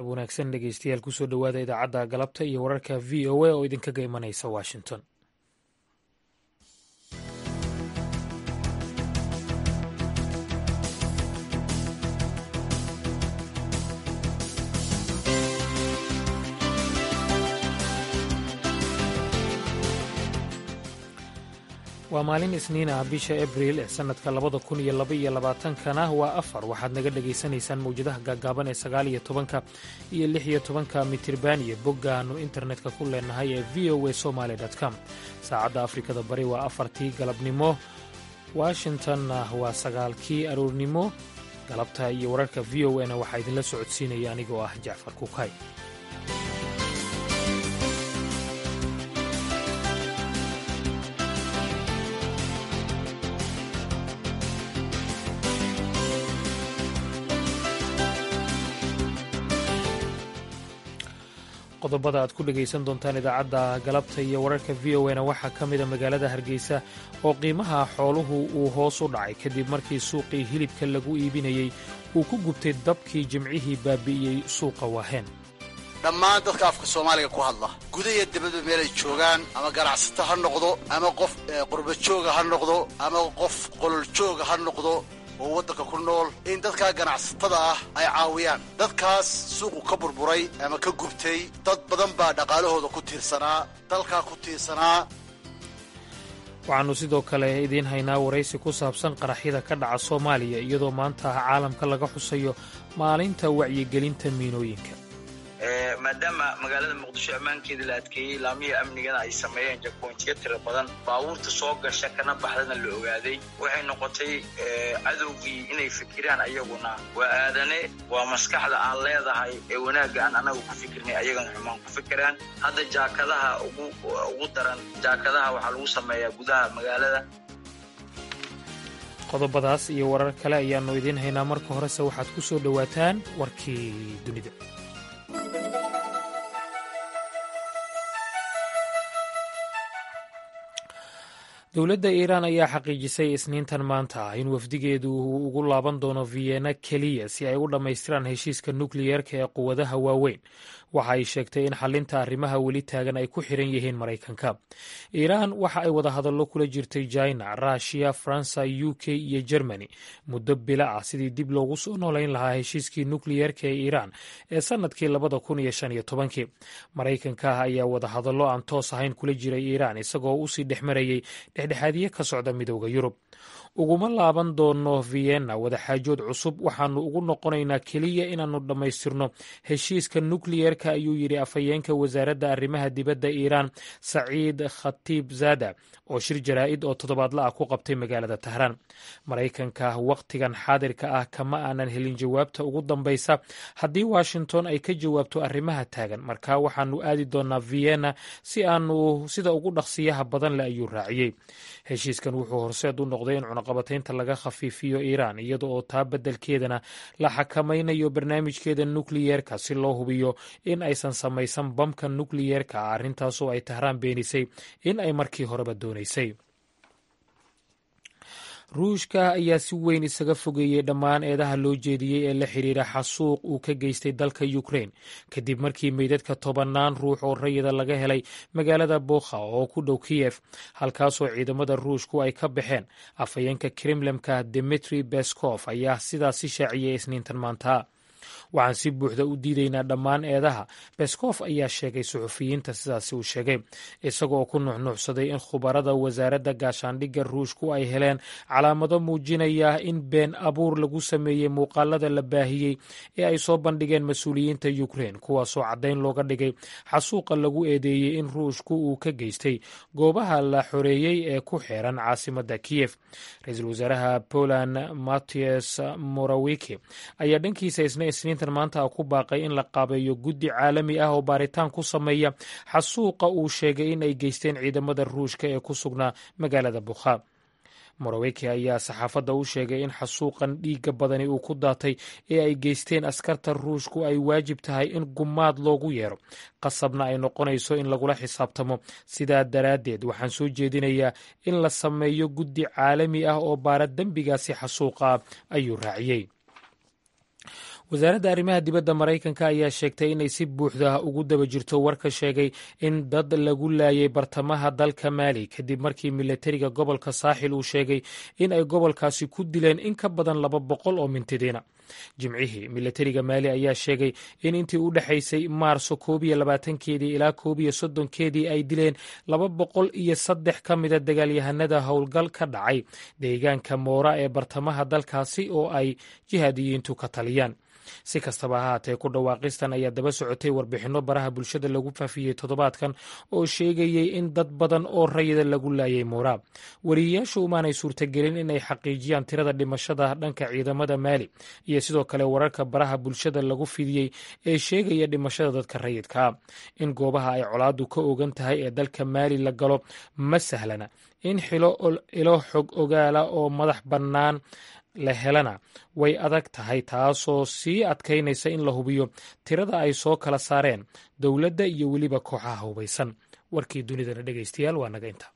wanaagsan dhegeystayaal kusoo dhowaada idaacadda galabta iyo wararka v o a oo idinkaga imanaysa washington waa maalin isniin ah bisha abriil ee sannadka labada kun iyo laba iyo labaatankana waa afar waxaad naga dhagaysanaysaan mawjadaha gaagaaban ee sagaal iyo tobanka iyo lix iyo tobanka mitirban iyo boggaannu internetka ku leenahay ee v o a somaali com saacadda afrikada bari waa afartii galabnimo washingtonna waa sagaalkii aroornimo galabta iyo wararka v o na waxaa idinla socodsiinaya anigoo ah jacfar kukay qodobada aad ku dhegaysan doontaan idaacadda galabta iyo wararka v o na waxaa ka mida magaalada hargeysa oo qiimaha xooluhu uu hoos u dhacay kadib markii suuqii hilibka lagu iibinayey uu ku gubtay dabkii jimcihii baabi'iyey suuqa waaheen dhammaan dadka afka soomaaliga ku hadla guda iyo dibadba meelay joogaan ama ganacsato ha noqdo ama qof qurbajooga ha noqdo ama qof qololjooga ha noqdo oo waddanka ku nool in dadkaa ganacsatada ah ay caawiyaan dadkaas suuqu ka burburay ama ka gubtay dad badan baa dhaqaalahooda ku tiirsanaa dalkaa ku tiirsanaa waxaannu sidoo kale idiin haynaa waraysi ku saabsan qaraxyada ka dhaca soomaaliya iyadoo maanta caalamka laga xusayo maalinta wacyigelinta miinooyinka maadaama magaalada muqdisho ammaankeeda la adkeeyey laamihii amnigana ay sameeyeen jakboontiyo tiro badan baabuurta soo gasha kana baxdana la ogaaday waxay noqotay cadowgii inay fikiraan ayaguna waa aadane waa maskaxda aan leedahay ee wanaagga aan anaga ku fikirnay ayagana xumaan ku fikiraan hadda jaakadaha ugu daran jaakadaha waxaa lagu sameeyaa gudaha magaalada qodobadaas iyo warar kale ayaannu idiin haynaa marka horese waxaad ku soo dhowaataan warkii dunida dowladda iiraan ayaa xaqiijisay isniintan maanta ah in wafdigeedu uu ugu laaban doono vienna keliya si ay u dhammaystiraan heshiiska nukliyeerka ee quwadaha waaweyn waxa ay sheegtay in xalinta arrimaha weli taagan ay ku xiran yihiin maraykanka iiraan waxa ay wadahadallo kula jirtay china rushia faransa u k iyo germany muddo bila ah sidii dib loogu soo noolayn lahaa heshiiskii nukliyeerka ee iiraan ee sannadkii labada kun iyo shan iyo tobankii maraykanka ayaa wadahadallo aan toos ahayn kula jiray iiraan isagoo usii dhex marayey dhexdhexaadiye ka socda midooda yurub uguma laaban doono vienna wadaxaajood cusub waxaannu ugu noqonaynaa keliya inaannu dhammaystirno heshiiska nukliyeerka ayuu yidhi afhayeenka wasaaradda arrimaha dibadda iiraan saciid khatiib zada oo shir jaraa'id oo toddobaadla ah ku qabtay magaalada tahraan maraykanka wakhtigan xaadirka ah kama aanan helin jawaabta ugu dambaysa haddii washington ay ka jawaabto arrimaha taagan markaa waxaannu aadi doonaa vienna si aanu sida ugu dhaqsiyaha badan le ayuu raaciyey heshiiskan wuxuu horseed u noqday in cunaqabataynta laga khafiifiyo iiraan iyada oo taa beddelkeedana la xakamaynayo barnaamijkeeda nukliyeerka si loo hubiyo in aysan samaysan bamka nukliyeerka ah arrintaasoo ay tahraan beenisay in ay markii horeba doonaysay ruushka ayaa si weyn isaga fogeeyey dhammaan eedaha loo jeediyey ee la xidhiira xasuuq uu ka geystay dalka ukrain kadib markii meydadka tobannaan ruux oo rayida laga helay magaalada bokha oo ku dhow kiyef halkaasoo ciidamada ruushku ay ka baxeen afhayeenka kremlemka dimitri beskof ayaa sidaasi shaaciyey isniintan maanta waxaan si buuxda u diidaynaa dhammaan eedaha beskof ayaa sheegay suxufiyiinta sidaasi uu sheegay isagoo ku nuxnuuxsaday in khubarada wasaaradda gaashaandhigga ruushku ay heleen calaamado muujinaya in been abuur lagu sameeyey muuqaalada la baahiyey ee ay soo bandhigeen mas-uuliyiinta ukrein kuwaasoo caddayn looga dhigay xasuuqa lagu eedeeyey in ruushku uu ka geystay goobaha la xoreeyey ee ku xeeran caasimadda kiyef ra-iisul wasaaraha poland mattias morawiki ayaa dhankiisa isna isniintan maanta ku baaqay in la qaabeeyo guddi caalami ah oo baaritaan ku sameeya xasuuqa uu sheegay in ay geysteen ciidamada ruushka ee ku sugnaa magaalada bukha moraweki ayaa saxaafadda u sheegay in xasuuqan dhiigga badani uu ku daatay ee ay geysteen askarta ruushku ay waajib tahay in gumaad loogu yeero qasabna ay noqonayso in lagula xisaabtamo sidaa daraaddeed waxaan soo jeedinayaa in la sameeyo guddi caalami ah oo baara dembigaasi xasuuqa ayuu raaciyey wasaaradda arrimaha dibadda maraykanka ayaa sheegtay inay si buuxda ugu daba jirto warka sheegay in dad lagu laayay bartamaha dalka maali kadib markii milatariga gobolka saaxil uu sheegay in ay gobolkaasi ku dileen in ka badan laba boqol oo mintidiina jimcihii milatariga maali ayaa sheegay in intii u dhexaysay maarso koob iyo labaatankeedii ilaa koob iyo soddonkeedii ay dileen laba boqol iyo saddex ka mida dagaalyahanada howlgal ka dhacay deegaanka moora ee bartamaha dalkaasi oo ay jihaadiyiintu ka taliyaan si kastaba ha haatee ku dhawaaqistan ayaa daba socotay warbixinno baraha bulshada lagu faafiyey toddobaadkan oo sheegayey in dad badan oo rayida lagu laayay moora wariyeyaashu umaanay suurtagelin inay xaqiijiyaan tirada dhimashada dhanka ciidamada maali iyo sidoo kale wararka baraha bulshada lagu fidiyey ee sheegaya dhimashada dadka rayidkaa in goobaha ay colaadu ka ogan tahay ee dalka maali la galo ma sahlana in xilo ilo xog ogaala oo madax bannaan la helana way adag tahay taasoo sii adkaynaysa in la hubiyo tirada ay soo kala saareen dowladda iyo weliba kooxaha hubaysan warkii dunidana dhegaystayaal waa naga inta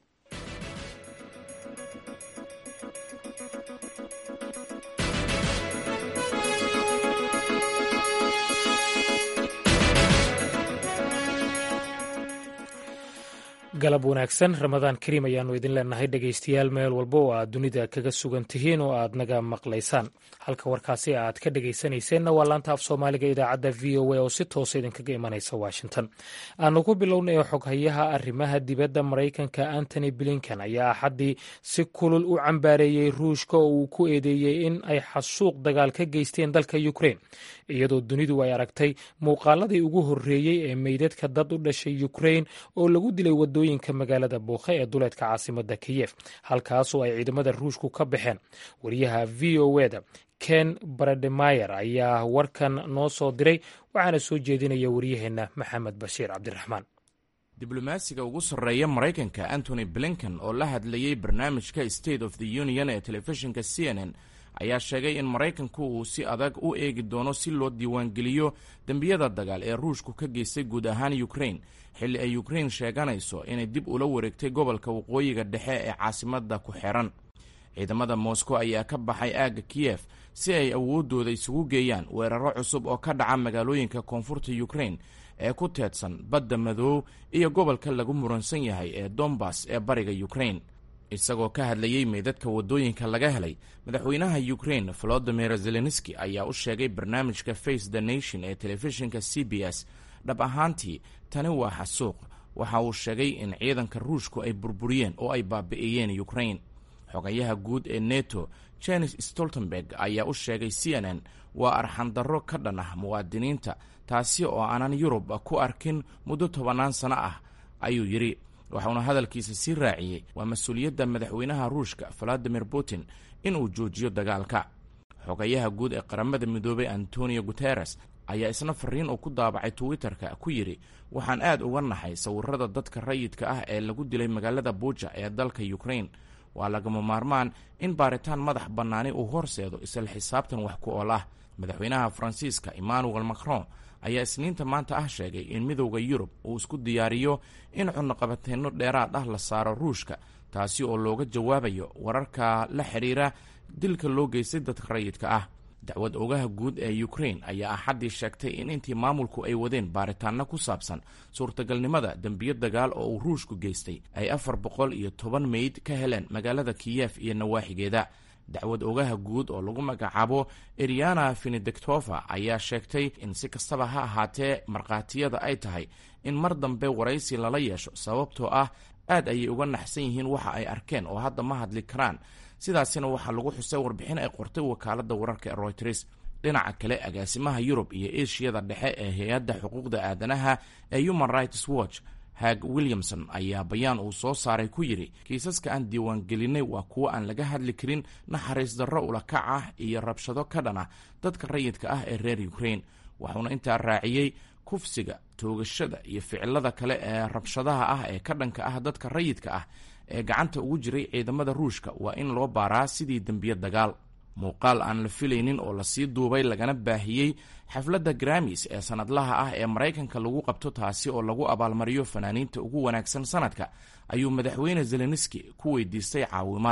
galab wanaagsan ramadaan kariim ayaanu idin leenahay dhegaystayaal meel walba oo aad dunida kaga sugan tihiin oo aad naga maqlaysaan halka warkaasi aad ka dhegaysanayseena waa laanta af soomaaliga idaacadda v o a oo si toosa idinkaga imanaysa washington aanu ku bilownay xoghayaha arrimaha dibadda maraykanka antony blinken ayaa axaddii si kulul u cambaareeyey ruushka oo uu ku eedeeyey in ay xasuuq dagaal ka geysteen dalka ukrein iyadoo dunidu ay aragtay muuqaaladii ugu horreeyey ee meydadka dad u dhashay ukrein oo lagu dilay wadooyinka magaalada buukhe ee duleedka caasimada kiyef halkaasoo ay ciidamada ruushku ka baxeen wariyaha v o eda ken barademayer ayaa warkan noo soo diray waxaana soo jeedinaya waryaheena maxamed bashiir cabdiraxmaan diblomaasiga ugu sarreeya maraykanka antony blinken oo la hadlayey barnaamijka state of the union ee telefishinka c n n ayaa sheegay in maraykanku uu si adag u eegi doono si loo diiwaangeliyo dembiyada dagaal ee ruushku ka geystay guud ahaan ukrain xilli ay ukrain sheeganayso inay dib ula wareegtay gobolka waqooyiga dhexe ee caasimada ku xiran ciidamada moscow ayaa ka baxay aagga kiyef si ay awooddooda isugu geeyaan weeraro cusub oo ka dhaca magaalooyinka koonfurta ukrain ee ku teedsan badda madoow iyo gobolka lagu muransan yahay ee dombas ee bariga ukrain isagoo ka hadlayey meydadka waddooyinka laga helay madaxweynaha ukrain volodimir zelenski ayaa u sheegay barnaamijka face the nation ee telefishinka c b s dhab ahaantii tani waa xasuuq waxa uu sheegay in ciidanka ruushku ay burburiyeen oo ay baabi'iyeen ukrain xogayaha guud ee neto jenis stoltenberg ayaa u sheegay c n n waa arxandarro ka dhan ah muwaadiniinta taasi oo aanan yurub ku arkin muddo tobannaan sano ah ayuu yidhi waxauna hadalkiisa sii raaciyey waa mas-uuliyadda madaxweynaha ruushka valadimir putin inuu joojiyo dagaalka xogayaha guud ee qaramada midoobay antonio guteres ayaa isna fariin uu ku daabacay twitter-ka ku yidhi waxaan aad uga nahay sawirada dadka rayidka ah ee lagu dilay magaalada buuja ee dalka ukrain waa lagama maarmaan in baaritaan madax bannaani uu horseedo isla xisaabtan wax ku ool ah madaxweynaha faransiiska emmanuel macron ayaa isniinta maanta ah sheegay in midowda yurub uu isku diyaariyo in cunaqabateenno dheeraad ah la saaro ruushka taasi oo looga jawaabayo wararka la xidhiira dilka loo geystay dadka rayidka ah dacwad ogaha guud ee ukrain ayaa axaddii sheegtay in intii maamulku ay wadeen baaritaanno ku saabsan suurtagalnimada dembiyo dagaal oo uu ruushku geystay ay afar boqol iyo toban meyd ka heleen magaalada kiyef iyo nawaaxigeeda dacwad ogaha guud oo lagu magacaabo eriana finidectova ayaa sheegtay in si kastaba ha ahaatee markhaatiyada ay tahay in mar dambe waraysi lala yeesho sababtoo ah aad ayay uga naxsan yihiin waxa ay arkeen oo hadda ma hadli karaan sidaasina waxaa lagu xusay warbixin ay qortay wakaaladda wararka ee royters dhinaca kale agaasimaha yurub iyo eshiyada dhexe ee hay-adda xuquuqda aadanaha ee human rights watch hag williamson ayaa bayaan uu soo saaray ku yidhi kiisaska aan diiwaangelinay waa kuwo aan laga hadli karin naxariis darro ulakac ah iyo rabshado ka dhan ah dadka rayidka ah ee reer ukrain waxuuna intaa raaciyey kufsiga toogashada iyo ficilada kale ee rabshadaha ah ee ka dhanka ah dadka rayidka ah ee gacanta ugu jiray ciidamada ruushka waa in loo baaraa sidii dembiye dagaal muuqaal aan la filaynin oo lasii duubay lagana baahiyey xafladda gramis ee sanadlaha ah ee maraykanka lagu qabto taasi oo lagu abaalmariyo fanaaniinta ugu wanaagsan sanadka ayuu madaxweyne zelenski ku weydiistay caawimaad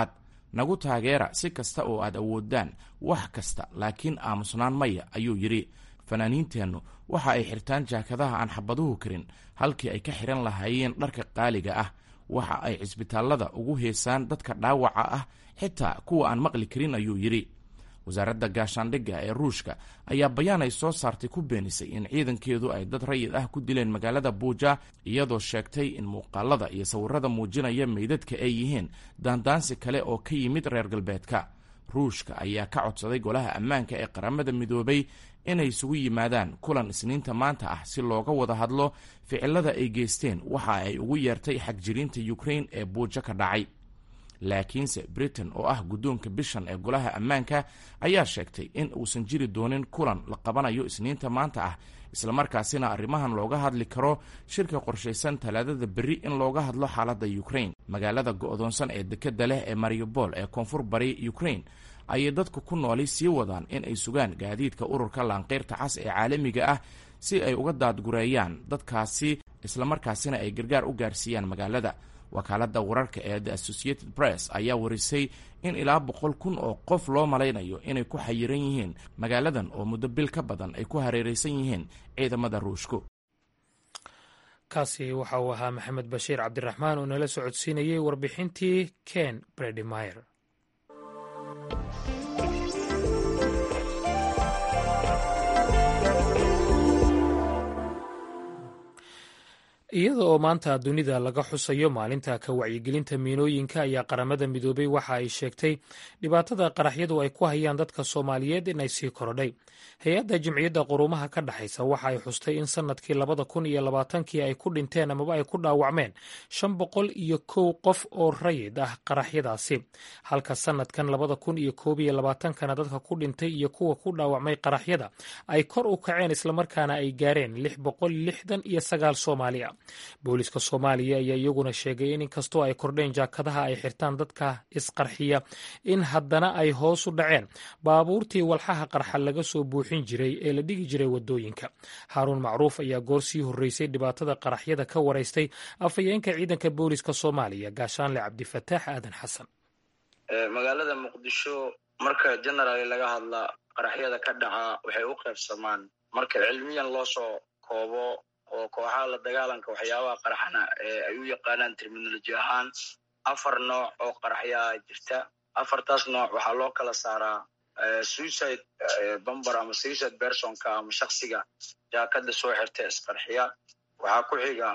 nagu taageera si kasta oo aad awoodaan wax kasta laakiin aamusnaan maya ayuu yidhi fanaaniinteennu waxa ay xirtaan jaakadaha aan xabaduhu karin halkii ay ka xihan lahaayeen dharka qaaliga ah waxa ay cisbitaallada ugu heesaan dadka dhaawaca ah xitaa kuwa aan maqli karin ayuu yidhi wasaaradda gaashaandhigga ee ruushka ayaa bayaan ay soo saartay ku beenisay in ciidankeedu ay dad rayid ah ku dileen magaalada buuja iyadoo sheegtay in muuqaalada iyo sawirada muujinaya meydadka ay yihiin daandaansi kale oo ka yimid reer galbeedka ruushka ayaa ka codsaday golaha ammaanka ee qaramada midoobay inay isugu yimaadaan kulan isniinta maanta ah si looga wada hadlo ficilada ay geysteen waxa ay ugu yeertay xagjiriinta ukrain ee buujo ka dhacay laakiinse britain oo ah guddoonka bishan ee golaha ammaanka ayaa sheegtay in uusan jiri doonin kulan la qabanayo isniinta maanta ah islamarkaasina arrimahan looga hadli karo shirka qorshaysan talaadada berri in looga hadlo xaaladda ukrain magaalada go'doonsan ee dekedda leh ee mariupol ee koonfur bari ukrain ayay dadku ku nooli sii wadaan in ay sugaan gaadiidka ururka laanqeyrta cas ee caalamiga ah si ay uga daadgureeyaan dadkaasi islamarkaasina ay gargaar u gaarsiiyaan magaalada wakaaladda wararka ee the associated press ayaa warisay in ilaa boqol kun oo qof loo malaynayo inay ku xayiran yihiin magaaladan oo muddo bil ka badan ay ku hareeraysan yihiin ciidamada ruushku kaasi waxa uu ahaa maxamed bashiir cabdiraxmaan oo nala socodsiinayey warbixintii ken bredmeyer iyada oo maanta dunida laga xusayo maalinta ka wacyigelinta miinooyinka ayaa qaramada midoobay waxa ay sheegtay dhibaatada qaraxyadu ay ku hayaan dadka soomaaliyeed inay sii korodhay hay-adda jimciyadda quruumaha ka dhexaysa waxa ay xustay in sanadkii labada kun iyo labaatankii ay ku dhinteen amaba ay ku dhaawacmeen shan boqol iyo kow qof oo rayid ah qaraxyadaasi halka sanadkan labada kun iyo koob iyo labaatankana dadka ku dhintay iyo kuwa ku dhaawacmay qaraxyada ay kor u kaceen islamarkaana ay gaareen lix boqol lixdan iyo sagaal soomaaliya booliska soomaaliya ayaa iyaguna sheegay in inkastoo ay kordheen jaakadaha ay xirtaan dadka isqarxiya in haddana ay hoos u dhaceen baabuurtii walxaha qarxa laga soo buuxin jiray ee la dhigi jiray wadooyinka haaruun macruuf ayaa goor sii horreysay dhibaatada qaraxyada ka waraystay afhayeenka ciidanka booliska soomaaliya gaashaanle cabdifataax aadan xasan magaalada muqdisho marka generaali laga hadla qaraxyada ka dhaca waxay u qaybsamaan marka cilmiyan loo soo koobo oo kooxaha la dagaalanka waxyaabaha qaraxana ee ay u yaqaanaan terminoloji ahaan afar nooc oo qaraxyaa jirta afartaas nooc waxaa loo kala saaraa suicide bomber ama suicide personka ama shaksiga jaakada soo xirta isqarxiya waxaa ku xiga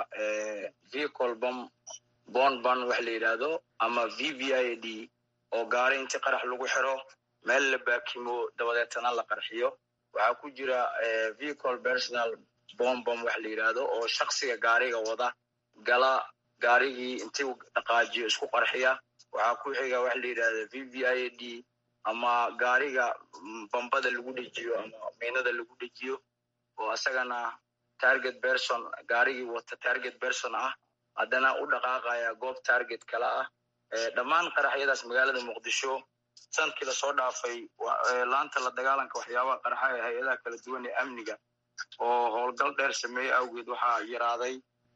vehicle bom bon ban wax la yidhaahdo ama v v i d oo gaari inti qarax lagu xiro meel la baakimo dabadeetana la qarxiyo waxaa ku jira vehicle personal bombom wax la yidhaahdo oo shaksiga gaariga wada gala gaarigii intii dhaqaajiyo isku qarxiya waxaa ku xiga wax la yidhahda v v i d ama gaariga bambada lagu dhejiyo ama miinada lagu dhejiyo oo isagana target person gaarigii wata target person ah haddana u dhaqaaqaya goob target kale ah dhammaan qaraxyadaas magaalada muqdisho sanadkii lasoo dhaafay laanta la dagaalanka waxyaabaha qaraxa ee hay-adaha kala duwan ee amniga oo howlgal dheer sameeye awgeed waxaa yaraaday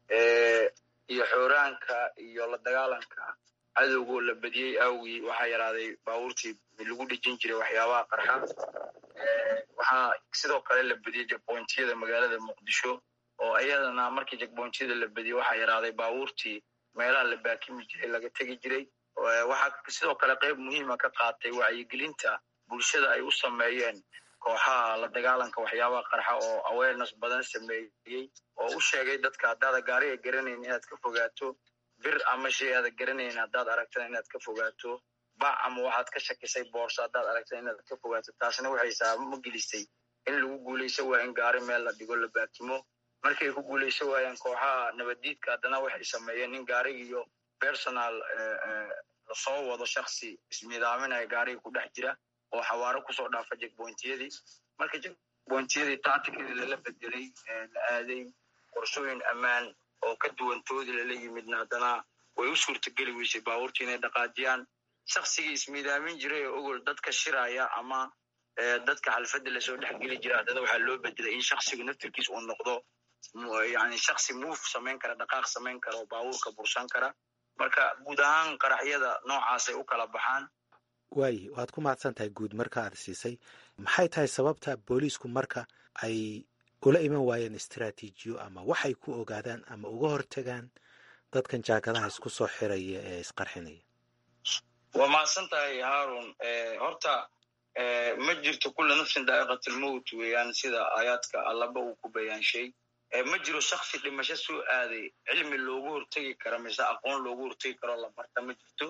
iyo xooraanka iyo la dagaalanka cadowgoo la badiyey awgii waxaa yaraaday baabuurtii lagu dhejin jiray waxyaabaha qarxa waxaa sidoo kale la badiyey jagbointiyada magaalada muqdisho oo iyadana markii jagbointiyada la badiyey waxaa yaraaday baabuurtii meelaha la baakimi jiray laga tegi jiray waxaa sidoo kale qayb muhiima ka qaatay wacyigelinta bulshada ay u sameeyeen kooxaha la dagaalanka waxyaabaha qarxa oo awareness badan sameeyey oo u sheegay dadka haddaada gaariga garanayn inaad ka fogaato bir ama shay aada garanayn haddaad aragtana inaad ka fogaato bac ama waxaad ka shakisay boorso haddaad aragtana inaad ka fogaato taasna waxay saabamo gelisay in lagu guulayso waa in gaari meel la dhigo la baakimo markay ku guulayso waayaan kooxaha nabaddiidka haddana waxay sameeyeen in gaarigiiyo personal lasoo wado shaksi ismiidaaminaya gaariga ku dhex jira oo xawaaro kusoo dhaafa jegbointiyadii marka jegbointiyadii tacticadii lala bedelay la aaday qorshooyin ammaan oo ka duwantoodii lala yimidna haddana way u suurtageli weysay baabuurtii inay dhaqaajiyaan shaksigii ismiidaamin jiray oo ogol dadka shiraya ama dadka xalfadda lasoo dhexgeli jira haddana waxaa loo bedelay in shaksigu naftirkiis uu noqdo yani shaksi move samayn kara dhaqaaq samayn kara oo baabuurka bursan kara marka guud ahaan qaraxyada noocaasay u kala baxaan waayi waad ku mahadsan tahay guud marka aad siisay maxay tahay sababta booliisku marka ay ula iman waayeen istaraatiijiyo ama waxay ku ogaadaan ama uga hortagaan dadkan jaakadaha isku soo xiraya ee isqarxinaya waa mahadsan tahay haarun horta ma jirto kulla nafsin daa'iqatilmowt weeyaan sida aayaadka allaba uu ku bayaanshay ma jiro shaksi dhimasho soo aaday cilmi loogu hortegi karo mise aqoon loogu hortegi karoo la barta ma jirto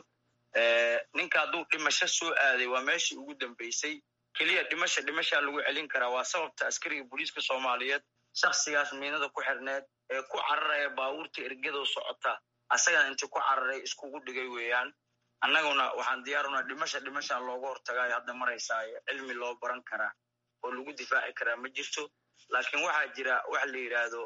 ninka hadduu dhimasho soo aaday waa meeshii ugu dambeysay keliya dhimasha dhimashaa lagu celin karaa waa sababta askariga booliiska soomaaliyeed shaksigaas miinada ku xirneed ee ku cararaya baabuurta ergadoo socota asagana intii ku cararay iskugu dhigay weeyaan annaguna waxaan diyaarunaa dhimasha dhimashaa looga hortagaayo hadda maraysaayo cilmi loo baran karaa oo lagu difaaci karaa ma jirto laakiin waxaa jira waxa la yidhaahdo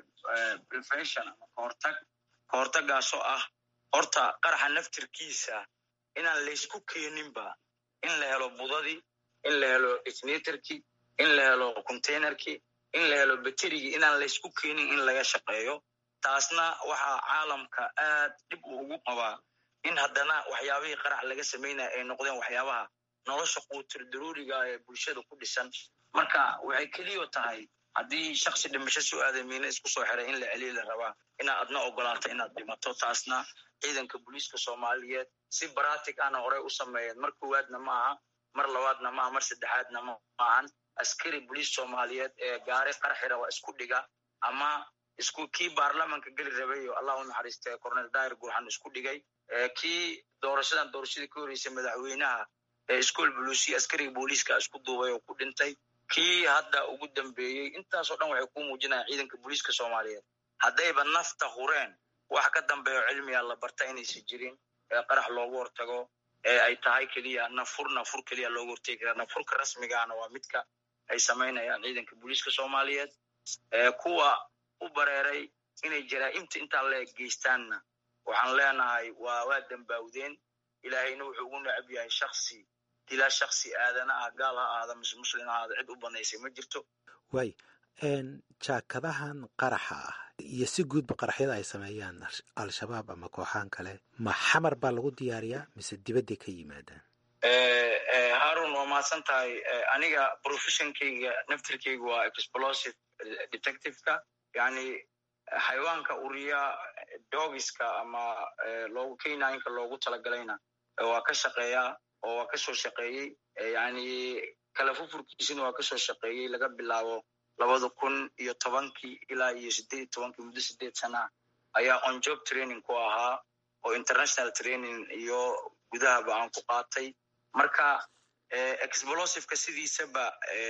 prevention ama kahortag kahortagaasoo ah horta qaraxa naftirkiisa inaan laysku keeninba in la helo budadii in la helo detonatorkii in la helo containerkii in la helo baterigii inaan laysku keenin in laga shaqeeyo taasna waxaa caalamka aad dhib uu ugu qabaa in haddana waxyaabihii qarax laga samaynaya ay noqdeen waxyaabaha nolosha quutir daruuriga ee bulshada ku dhisan marka waxay keliyo tahay haddii shaksi dhimasho soo aaday miina isku soo xiray in la celiya la rabaa inaad adna ogolaato inaad dhimato taasna ciidanka booliiska soomaaliyeed si baratic ana horey u sameeyeen mar koowaadna ma aha mar labaadna ma aha mar saddexaadna ma ahan askari boliis soomaaliyeed ee gaari qarxi raba isku dhiga ama isku kii baarlamanka geli rabay oo allah u naxariistay cornel dair gurxan isku dhigay kii doorashadan doorashadii ka horeysay madaxweynaha ee iskool buluusiya askariga booliiska isku duubay oo ku dhintay kii hadda ugu dambeeyey intaasoo dhan waxay ku muujinayaan ciidanka booliiska soomaaliyeed haddayba nafta hureen wax ka dambeeyo cilmiga la barta inaysan jirin ee qarax loogu hortago ee ay tahay keliya nafur nafur keliya loogu hortegi karaa nafurka rasmigaana waa midka ay samaynayaan ciidanka booliiska soomaaliyeed kuwa u bareeray inay jaraa'imta intaa leeg geystaanna waxaan leenahay waa waa dambaawdeen ilaahayna wuxuu ugu necab yahay shaksi dilaa shaksi aadana ah gaal ha ahaada mise muslim ha ahaada cid u banaysay ma jirto waay jaakadahan qaraxa ah iyo si guudba qaraxyada ay sameeyaan al-shabaab ama kooxaan kale ma xamar baa lagu diyaariyaa mise dibadday ka yimaadaan harun waa mahadsan tahay aniga professionkeyga naftirkeyga waa explosive detectiveka yani xayawaanka uriya dogiska ama loogu kenyinka loogu talagalayna waa ka shaqeeyaa oo waa kasoo shaqeeyey yani kala fufurkiisina waa kasoo shaqeeyey laga bilaabo labada kun iyo tobankii ilaa iyo sideed iyo tobankii muddo sideed sana ayaa on job training ku ahaa oo international training iyo gudahaba aan ku qaatay marka explosiveka sidiisaba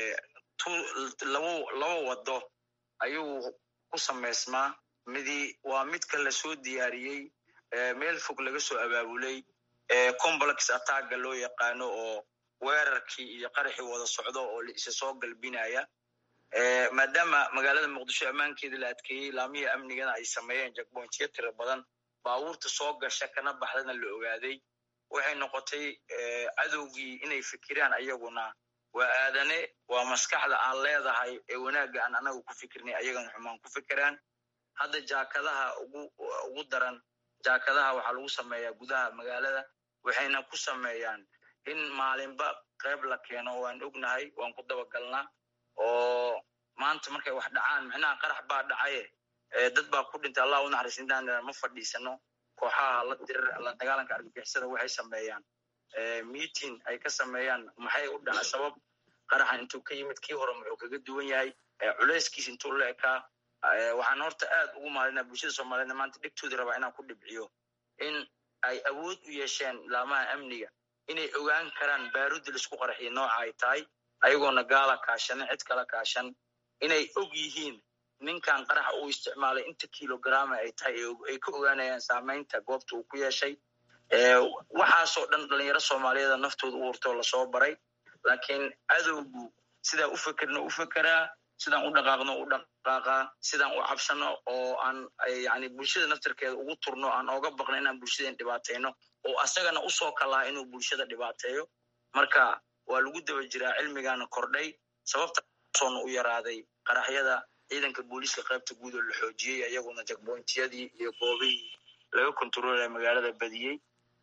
labo laba wado ayuu ku samaysmaa midi waa midka lasoo diyaariyey meel fog laga soo abaabulay complex attacga loo yaqaano oo weerarkii iyo qaraxii wada socdo oo isa soo galbinaya maadaama magaalada muqdisho ammaankeeda la adkeeyey laamihii amnigana ay sameeyeen jakbointiyo tira badan baabuurta soo gasha kana baxdana la ogaaday waxay noqotay cadowgii inay fikiraan ayaguna waa aadane waa maskaxda aan leedahay ee wanaagga aan anaga ku fikirnay ayagana xumaan ku fikiraan hadda jaakadaha ugu ugu daran jaakadaha waxaa lagu sameeyaa gudaha magaalada waxayna ku sameeyaan in maalinba qayb la keeno waan ognahay waan ku dabagalnaa oo maanta markay wax dhacaan micnaha qarax baa dhacaye dad baa ku dhintay allah u naxariis intaan ma fadhiisano kooxaha la dirir la dagaalanka argagixisada waxay sameeyaan meeting ay ka sameeyaan maxay u dhaca sabab qaraxan intuu ka yimid kii hore muxuu kaga duwan yahay culeyskiis intuu la ekaa waxaan horta aad ugu maalinaa bulshada soomaaliyedna maanta dhegtoodii rabaa inaan ku dhibciyo in ay awood u yeesheen laamaha amniga inay ogaan karaan baarudi laisku qaraxiya nooca ay tahay ayagoona gaala kaashanin cid kala kaashan inay og yihiin ninkan qaraxa uu isticmaalay inta kilograma ay tahay ay ka ogaanayaan saamaynta goobta uu ku yeeshay waxaasoo dhan dhalinyaro soomaaliyeeda naftooda u hurtoo lasoo baray laakiin cadowgu sidaan u fekerno u fekeraa sidaan u dhaqaaqno u dhaqaaqaa sidaan u cabsano oo aan yani bulshada naftarkeeda ugu turno aan ooga baqno inaan bulshadeen dhibaatayno oo asagana usoo kalaha inuu bulshada dhibaateeyo marka waa lagu daba jiraa cilmigaana kordhay sababtasoona u yaraaday qaraxyada ciidanka booliiska qaybta guud oo la xoojiyey iyaguna jakbointiyadii iyo goobihii laga kontaroolaya magaalada badiyey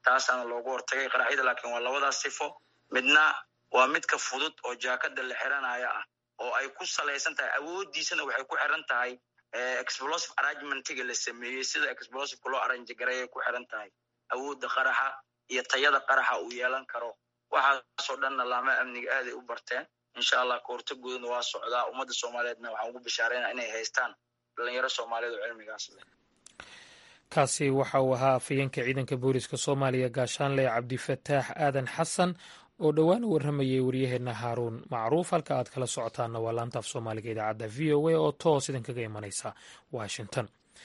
taasaana loogu hortagay qaraxyada laakiin waa labadaas sifo midna waa midka fudud oo jaakada la xiranaya ah oo ay ku salaysan tahay awoodiisana waxay ku xiran tahay explosive arrangementiga la sameeyey sida explosiveka loo arrange gareeyay ku xiran tahay awoodda qaraxa iyo tayada qaraxa uu yeelan karo waxaasoo dhanna laama amniga aaday u barteen insha allah kahortagoodana waa socdaa ummadda soomaaliyeedna waxaan ugu bishaarayna inay haystaan dhalinyaro soomaaliyeed oo cilmigaas leh kaasi waxa uu ahaa afhayeenka ciidanka booliska soomaaliya gaashaanle cabdifataax aadan xasan oo dhowaan u warramayay waryaheenna haaruun macruuf halka aad kala socotaanna waa laanta af soomaaliga idaacadda v o a oo toos idinkaga imanaysa washington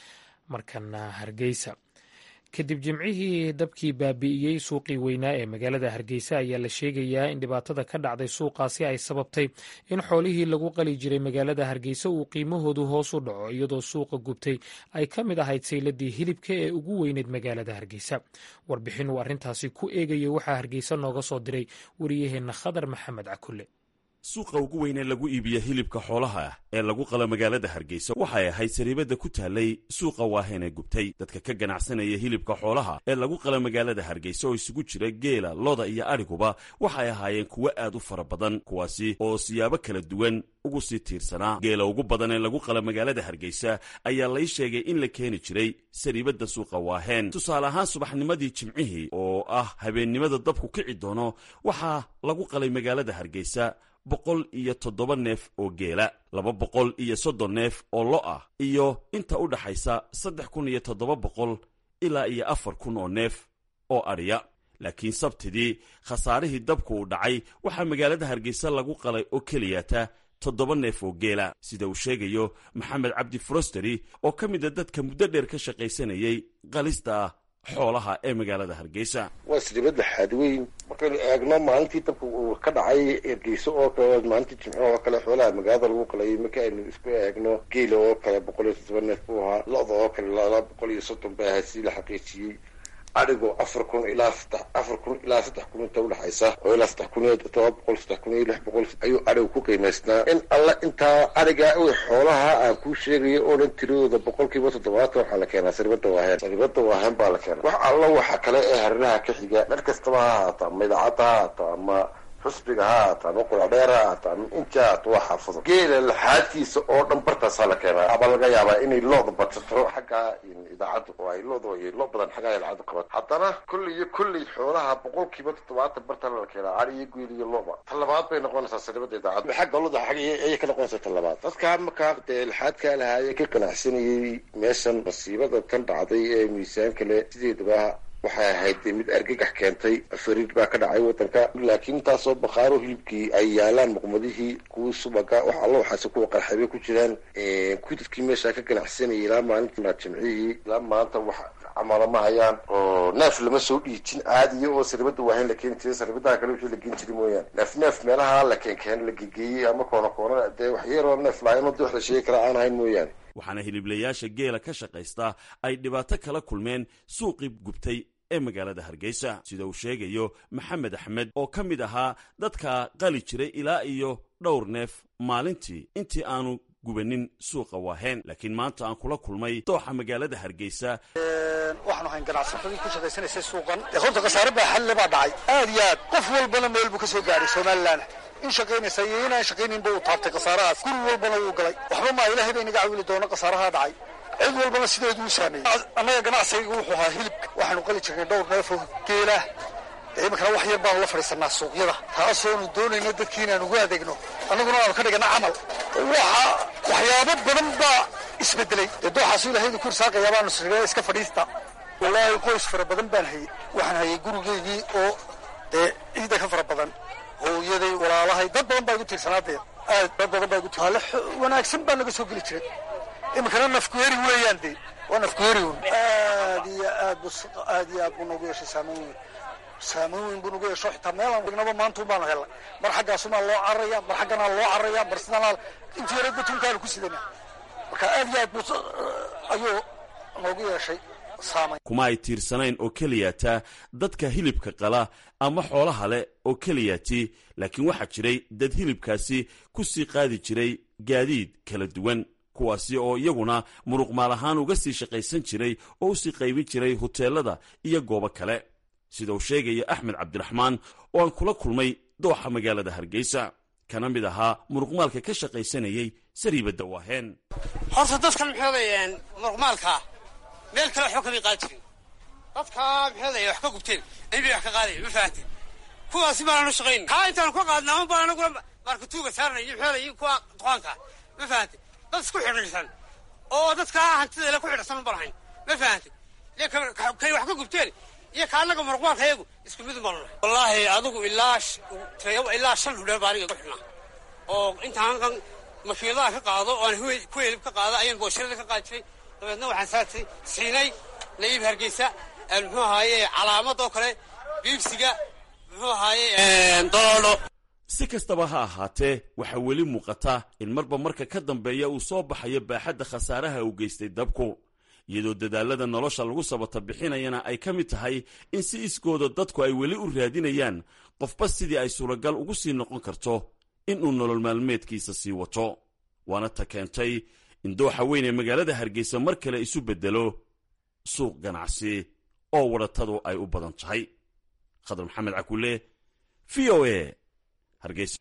markana hargeysa kadib jimcihii dabkii baabi'iyey suuqii weynaa ee magaalada hargeysa ayaa la sheegayaa in dhibaatada ka dhacday suuqaasi ay sababtay in xoolihii lagu qali jiray magaalada hargeysa uu qiimahoodu hoos u dhaco iyadoo suuqa gubtay ay ka mid ahayd sayladii hilibka ee ugu weyneyd magaalada hargeysa warbixin uu arrintaasi ku eegayay waxaa hargeysa nooga soo diray wariyaheenna khadar maxamed cakulle suuqa ugu weyn ee lagu iibiya hilibka xoolaha ah ee lagu qala magaalada hargeysa waxay ahayd sariibadda ku taallay suuqa waaheen ee gubtay dadka ka ganacsanaya hilibka xoolaha ee lagu qala magaalada hargeysa oo isugu jira geela loda iyo adhiguba waxay ahaayeen kuwo aad u fara badan kuwaasi oo siyaabo kala duwan ugu sii tiirsanaa geela ugu badan ee lagu qala magaalada hargeysa ayaa lay sheegay in la keeni jiray sariibadda suuqa waaheen tusaale ahaan subaxnimadii jimcihii oo ah habeennimada dabku kici doono waxaa lagu qalay magaalada hargeysa boqol iyo toddoba neef oo geela laba boqol iyo soddon neef oo lo ah iyo inta u dhaxaysa saddex kun iyo toddoba boqol ilaa iyo afar kun oo neef oo adhiya laakiin sabtidii khasaarihii dabku uu dhacay waxaa magaalada hargeysa lagu qalay oo keliyata toddoba neef oo geela sida uu sheegayo maxamed cabdi frosteri oo ka mid a dadka muddo dheer ka shaqaysanayay qalista xoolaha ee magaalada hargeysa waa sribad laxaad weyn markaynu eegno maalintii dabka uu ka dhacay ergeyso oo kale maalintii jimco oo kale xoolaha magaalada lagu qalayay marka aynu isku eegno geela oo kale boqol iyo toddoba neef buu ahaa lo-da oo kale laba boqol iyo soddon bay ahayd si la xaqiijiyey adhigo afar kun ilaa saddex afar kun ilaa saddex kun inta udhexaysa oo ilaa saddex kun iyo todoba boqol saddex kun iyo lix boqol ayuu adhigu ku qiimaysnaa in alla intaa adhiga u xoolaha aan kuu sheegayo oo dhan tiradooda boqol kiiba toddobaatan waxaa la keenaa saribada waaheen saribada waaheen baa la keenaa wax alla waxa kale ee hariraha ka xiga meel kastaba ha ahaato ama idaacadda ha ahaato ama xusbiga ha ahaato ama quracdheer ha ahaato ama inta ahaato waa xaafado geela laxaadkiisa oo dhan bartaasaa la keenaa aba laga yaabaa inay looda badsato xagga idaacadda oo ay looda ay loo badan xagga idaacadda qabato haddana kulli iyo kulli xoolaha boqol kiiba toddobaatan barta la keenaa ari iyo geel iyo looba ta labaad bay noqonaysaa saribada idaacadda xagga loda xagga ayay ka noqonaysaa ta labaad dadka markaa dee laxaadkaa lahaayee ka ganacsanayay meeshan masiibada tan dhacday ee miisaanka leh sideedaba waxay ahayd mid argagax keentay fariid baa ka dhacay wadanka laakiin intaasoo bakhaaro hilibkii ay yaalaan muqmadihii kuwii subaga wax alla waxaase kuwa qarxabay ku jiraan kuwii dadkii meesha ka ganacsanayay ilaa maalinta jimcihii ilaa maanta wax camalo ma hayaan oo neef lama soo dhiijin caadiya oo saribada waahayn la keeni jiray saribadaha kale wixii la geen jiray mooyaane neef neef meelaha la keenkeen la gegeeyey ama koona koona dee wax yaroo neef lahayn oo wax la sheegi kara aan ahayn mooyaane waxaana hiliblayaasha geela ka shaqaysta ay dhibaato kala kulmeen suuqii gubtay ee magaalada hargeysa sida uu sheegayo maxamed axmed oo ka mid ahaa dadka qali jiray ilaa iyo dhowr neef maalintii intii aanu gubanin suuqa waaheen laakiin maanta aan kula kulmay dooxa magaalada hargeysa waxaanu ahayn ganacsatadii ku shaqaysanaysay suuqan dee horta khasaare baa xalle baa dhacay aad iyo aad qof walbana meel buu ka soo gaaray somalilan in shaqaynaysa iyo inaan shaqayninba uu taabtay khasaarahaas guri walbana wuu galay waxba maa ilaahay bay naga cawili doona khasaaraha dhacay cid walbana sideedu u saameeyey annaga ganacsiga wuxuu ahaa hilibka waxaanu qali jirnay dhowr neef oo geela iminkana wax yar baanu la fadhiisanaa suuqyada taasoonu doonayno dadkii inaan ugu adeegno annaguna aanu ka dhigana camal waxa waxyaabo badan baa isbedelay dee dooxaasu ilahaydu ku irsaaqayaa baanu siree iska fadhiista wallaahi qoys fara badan baan hayey waxaan hayay gurigeygii oo dee ciida ka fara badan hooyaday walaalahay dad badan baa igu tiirsanaa dee aad dad badan baa igu tiirsanaa wanaagsan baa naga soo geli jiray iminkana nafkuheri weeyaan dee waa nafkuheri un aad iyo aad bu aad iyo aad buu noogu yeeshay saameyn weyn saameyn weyn buu nagu yeesho xitaa meelaan dhignaba maanta un baanu helnay mar xaggaasumaa loo cararaya mar xagganaa loo cararaya mar sidanaa intii yara batunkaanu ku sidana marka aad iyo aad buu ayuu noogu yeeshay saameyn kuma ay tiirsanayn oo keliyata dadka hilibka qala ama xoolaha leh oo keliyati laakiin waxaa jiray dad hilibkaasi ku sii qaadi jiray gaadiid kala duwan kuwaasi oo iyaguna muruq maal ahaan uga sii shaqaysan jiray oo usii qaybin jiray huteelada iyo goobo kale sida uu sheegaya axmed cabdiraxmaan oo aan kula kulmay dooxa magaalada hargeysa kana mid ahaa muruqmaalka ka shaqaysanayey sariibadda waaheen horta dadkan maxoogay muruqmaalkaa meel kale waxba kamay qaadi jirin dadkaa maxoogay wax ka gubteen inbay wax ka qaadayan ma fahanteen kuwaasi baananu shaqayn kaa intaanu ka qaadna ama baan anaguna markatuuga saarnay iyo maxoogay iyo kuwa duqaanka ma fahanteen dad isku xidhiidhsan oo dadkaa hantideele ku xidhsan uban hayn ma fahanteen kay wax ka gubteen iyo ka annaga muruqmaalka iyagu isku mid uban nahay wallaahi adigu ilaa ilaa shan hudheer baa aniga ku xidhnaa oo intaan kan makiinadaha ka qaado oo aan ku helib ka qaado ayaan boosharada ka qaadisay dabeedna waxaan saartay siinay naiib hargeysa muxuu ahaaye calaamad oo kale biibsiga muxuu ahaaye doloolo si kastaba ha ahaatee waxaa weli muuqata in marba marka ka dambeeya uu soo baxayo baaxadda khasaaraha uu geystay dabku iyadoo dadaalada nolosha lagu sabata bixinayana ay ka mid tahay in si isgooda dadku ay weli u raadinayaan qofba sidii ay suuragal ugu sii noqon karto inuu nolol maalmeedkiisa sii wato waana ta keentay in dooxa weyn ee magaalada hargeysa mar kale isu beddelo suuq ganacsi oo wadhatadu ay u badan tahay khadar maxamed cakule v o a hargeysa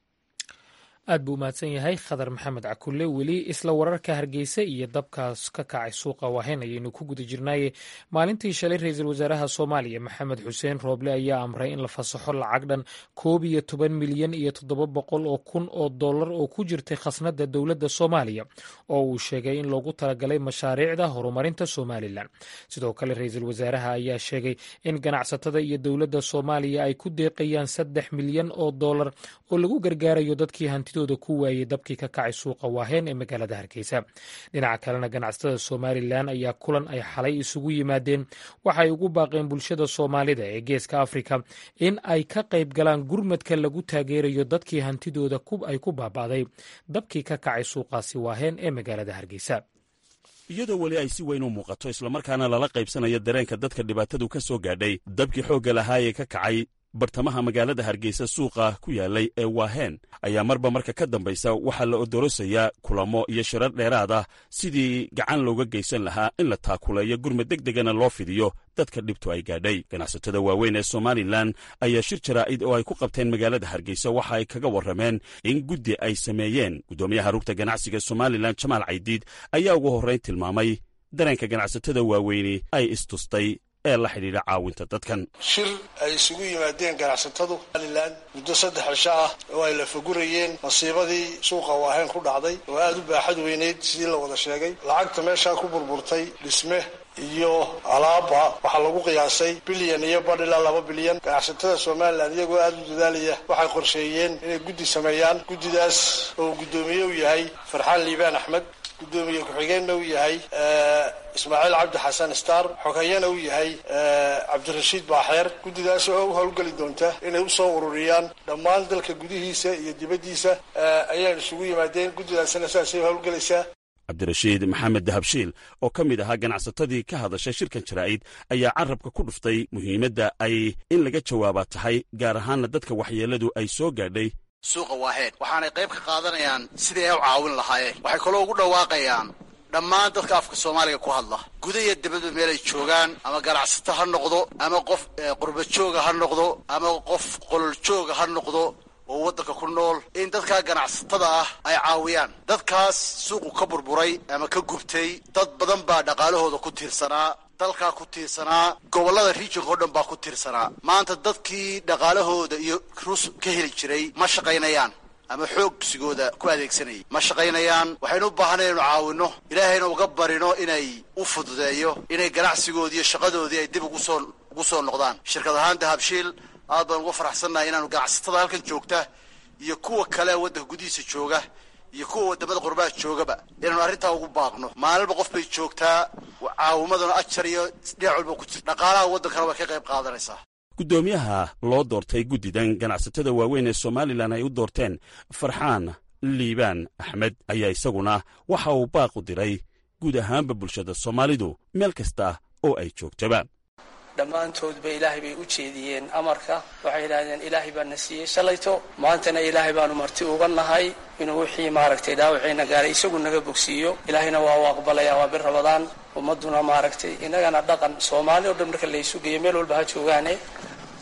aad buu umahadsan yahay khadar maxamed cakulle weli isla wararka hargeysa iyo dabkaas ka kacay suuqa waahen ayaynu ku guda jirnaaye maalintii shalay ra-iisul wasaaraha soomaaliya maxamed xuseen rooble ayaa amray in la fasaxo lacag dhan koob iyo toban milyan iyo toddoba boqol oo kun oo dollar oo ku jirtay khasnada dowladda soomaaliya oo uu sheegay in loogu talagalay mashaariicda horumarinta somalilan sidoo kale ra-iisul wasaaraha ayaa sheegay in ganacsatada iyo dowladda soomaaliya ay ku deeqayaan saddex milyan oo dollar oo lagu gargaarayo dadkii hanti ku waayey dabkii ka kacay suuqa waaheen ee magaalada hargeysa dhinaca kalena ganacsatada somalilan ayaa kulan ay xalay isugu yimaadeen waxay ugu baaqeen bulshada soomaalida ee geeska afrika in ay ka qayb galaan gurmadka lagu taageerayo dadkii hantidooda ay ku baaba'day dabkii ka kacay suuqaasi waaheen ee magaalada hargeysa iyadoo weli ay si weyn u muuqato islamarkaana lala qaybsanayo dareenka dadka dhibaatadu ka soo gaadhay dabkii xoogga lahaa ee ka kacay bartamaha magaalada hargeysa suuqa ku yaalay ee waaheen ayaa marba marka ka dambaysa waxaa la odorosayaa kulamo iyo shirar dheeraad ah sidii gacan looga geysan lahaa in la taakuleeyo gurmad deg degana loo fidiyo dadka dhibtu ay gaadhay ganacsatada waaweyn ee somalilan ayaa shir jaraa'id oo ay ku qabteen magaalada hargeysa waxa ay kaga warrameen in guddi ay sameeyeen guddoomiyaha rugta ganacsiga somalilan jamaal caydiid ayaa ugu horrayn tilmaamay dareenka ganacsatada waaweyni ay istustay ee la xidhiidha caawinta dadkan shir ay isugu yimaadeen ganacsatadu somalilan muddo saddex cisho ah oo ay la fagurayeen masiibadii suuqa waaheen ku dhacday oo aada u baaxad weyneyd sidii la wada sheegay lacagta meeshaa ku burburtay dhisme iyo alaaba waxaa lagu qiyaasay bilyan iyo badh ilaa laba bilyan ganacsatada somalilan iyagoo aada u dadaalaya waxay qorsheeyeen inay guddi sameeyaan guddidaas oo guddoomiye u yahay farxaan liibaan axmed guddoomiye ku-xigeenna uu yahay ismaaciil cabdi xasan star xogayana uu yahay cabdirashiid baaxeer guddidaas oo u howlgeli doonta inay usoo ururiyaan dhammaan dalka gudihiisa iyo dibaddiisa ayaan isugu yimaadeen guddidaasna saasay howlgelaysaa cabdirashiid maxamed dahabshiil oo ka mid ahaa ganacsatadii ka hadashay shirkan jaraa'id ayaa carabka ku dhuftay muhiimadda ay in laga jawaabaa tahay gaar ahaanna dadka waxyeelladu ay soo gaadhay suuqa waaheen waxaanay qayb ka qaadanayaan sidii ay u caawin lahaayeen waxay kaloo ugu dhawaaqayaan dhammaan dadka afka soomaaliga ku hadla guda iyo dibadba meelay joogaan ama ganacsato ha noqdo ama qof qurbajooga ha noqdo ama qof qololjooga ha noqdo oo waddanka ku nool in dadkaa ganacsatada ah ay caawiyaan dadkaas suuqu ka burburay ama ka gubtay dad badan baa dhaqaalahooda ku tiirsanaa dalkaa ku tiirsanaa gobollada regionka o dhan baa ku tiirsanaa maanta dadkii dhaqaalahooda iyo rus ka heli jiray ma shaqaynayaan ama xoogsigooda ku adeegsanayay ma shaqaynayaan waxaynu u baahanay inaynu caawinno ilaahayna uga barino inay u fududeeyo inay ganacsigoodii iyo shaqadoodii ay dib ugusoo ugu soo noqdaan shirkad ahaan dahabshiil aad baan uga faraxsannahay inaanu ganacsatada halkan joogta iyo kuwa kale waddanka gudihiisa jooga iyo kuwa wadamada qurbaha joogaba inaanu arrintaa ugu baaqno maalinba qof bay joogtaa caawimaduna ajar iyo dhinac walba ku jirta dhaqaalaha waddankana way ka qayb qaadanaysaa guddoomiyaha loo doortay guddidan ganacsatada waaweyn ee somalilan ay u doorteen farxaan liibaan axmed ayaa isaguna waxa uu baaq u diray guud ahaanba bulshada soomaalidu meel kasta oo ay joogtaba dhammaantoodba ilaahay bay u jeediyeen amarka waxay yidhaahdeen ilaahay baa na siiyey shalayto maantana ilaahay baanu marti uga nahay inuu wixii maaragtay dhaawaciina gaaray isagu naga bogsiiyo ilaahayna waa u aqbalaya waa bir rabadaan ummadduna maaragtay innagana dhaqan soomaali oo dhan marka laysu geeyo meel walba ha joogaane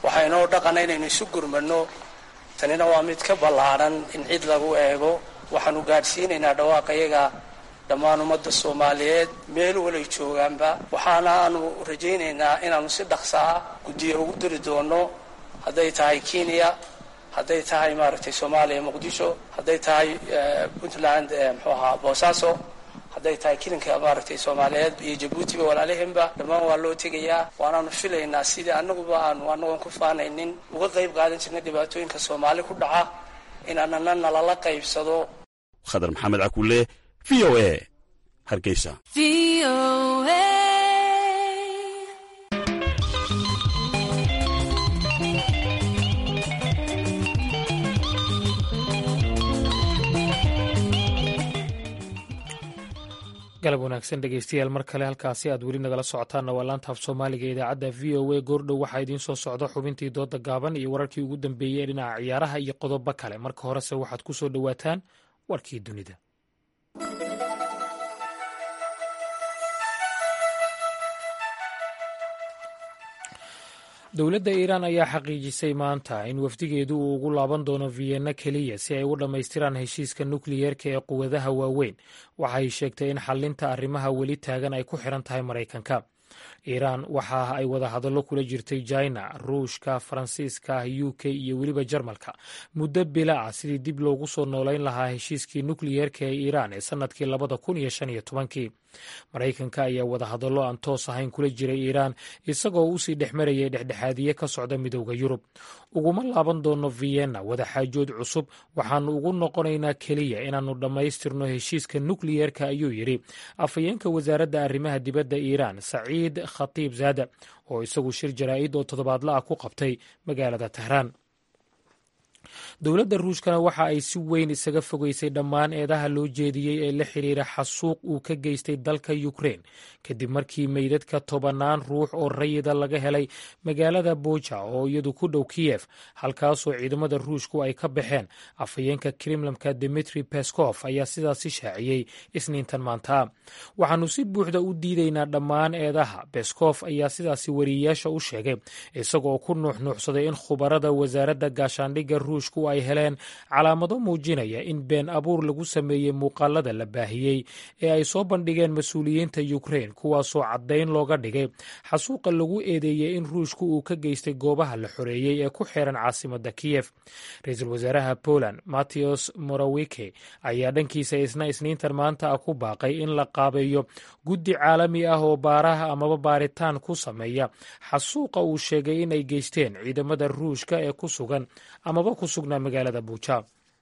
waxaa inoo dhaqana inaynu isu gurmano tanina waa mid ka ballaadhan in cid lagu eego waxaanu gaadhsiinaynaa dhawaaqa dhammaan ummadda soomaaliyeed meel walay joogaanba waxaana aanu rajaynaynaa inaanu si dhaqsa ah guddiyo ugu diri doono hadday tahay kenya hadday tahay maaragtay soomaaliya muqdisho hadday tahay puntland muxuu ahaa boosaaso hadday tahay kilinka maaragtay soomaaliyeed iyo jabuutiba walaalihinba dhammaan waa loo tegayaa waanaanu filaynaa sidii annaguba aanu annagoon ku faanaynin uga qayb qaadan jirnay dhibaatooyinka soomaali ku dhaca in anana nalala qaybsado khadar maxamed cakuule v o a hargeysa galab wanaagsan dhegeystayaal mar kale halkaasi aad weli nagala socotaanna waa laanta af soomaaliga idaacadda v o a goordhow waxaa idiin soo socda xubintii dooda gaaban iyo wararkii ugu dambeeyey ee dhinaca ciyaaraha iyo qodobo kale marka horese waxaad ku soo dhowaataan warkii dunida dowladda iiraan ayaa xaqiijisay maanta in wafdigeedu uu ugu laaban doono vienna keliya si ay u dhammaystiraan heshiiska nukliyeerka ee quwadaha waaweyn waxay sheegtay in xallinta arrimaha weli taagan ay ku xiran tahay maraykanka iiraan waxa ay wadahadallo kula jirtay jina ruushka faransiiska u k iyo weliba jarmalka muddo bila ah sidii dib loogu soo noolayn lahaa heshiiskii nukliyeerka ee iiraan ee sannadkii labada kun iyo shan iyo tobankii maraykanka ayaa wadahadallo aan toos ahayn kula jiray iiraan isagoo usii dhex marayay dhexdhexaadiye ka socda midowda yurub uguma laaban doono vienna wadaxaajood cusub waxaanu ugu noqonaynaa keliya inaannu dhammaystirno heshiiska nukliyeerka ayuu yidhi afhayeenka wasaaradda arrimaha dibadda iiraan saciid khatiib zaada oo isagu shir jaraa'id oo toddobaadla ah ku qabtay magaalada tehraan dowladda ruushkana waxa ay si weyn isaga fogeysay dhammaan eedaha loo jeediyey ee la xiriira xasuuq uu ka geystay dalka ukrein kadib markii meydadka tobannaan ruux oo rayida laga helay magaalada buja oo iyadu ku dhow kiyef halkaasoo ciidamada ruushku ay ka baxeen afhayeenka kremlamka dimitri pescof ayaa sidaasi shaaciyey isniintan maanta waxaanu si buuxda u diidaynaa dhammaan eedaha pescof ayaa sidaasi wariyeyaasha u sheegay isagoo ku nuuxnuuxsaday in khubarada wasaaradda gaashaandhigga ruushku ay heleen calaamado muujinaya in been abuur lagu sameeyey muuqaalada la baahiyey ee ay soo bandhigeen mas-uuliyiinta ukrein kuwaasoo caddayn looga dhigay xasuuqa lagu eedeeyey in ruushku uu ka geystay goobaha la xoreeyey ee ku xiran caasimadda kiyef ra-iisul wasaaraha poland matteos morawike ayaa dhankiisa isna isniintan maanta ah ku baaqay in la qaabeeyo guddi caalami ah oo baaraha amaba baaritaan ku sameeya xasuuqa uu sheegay in ay geysteen ciidamada ruushka ee ku sugan amaba ku sugnaa magaalada buuja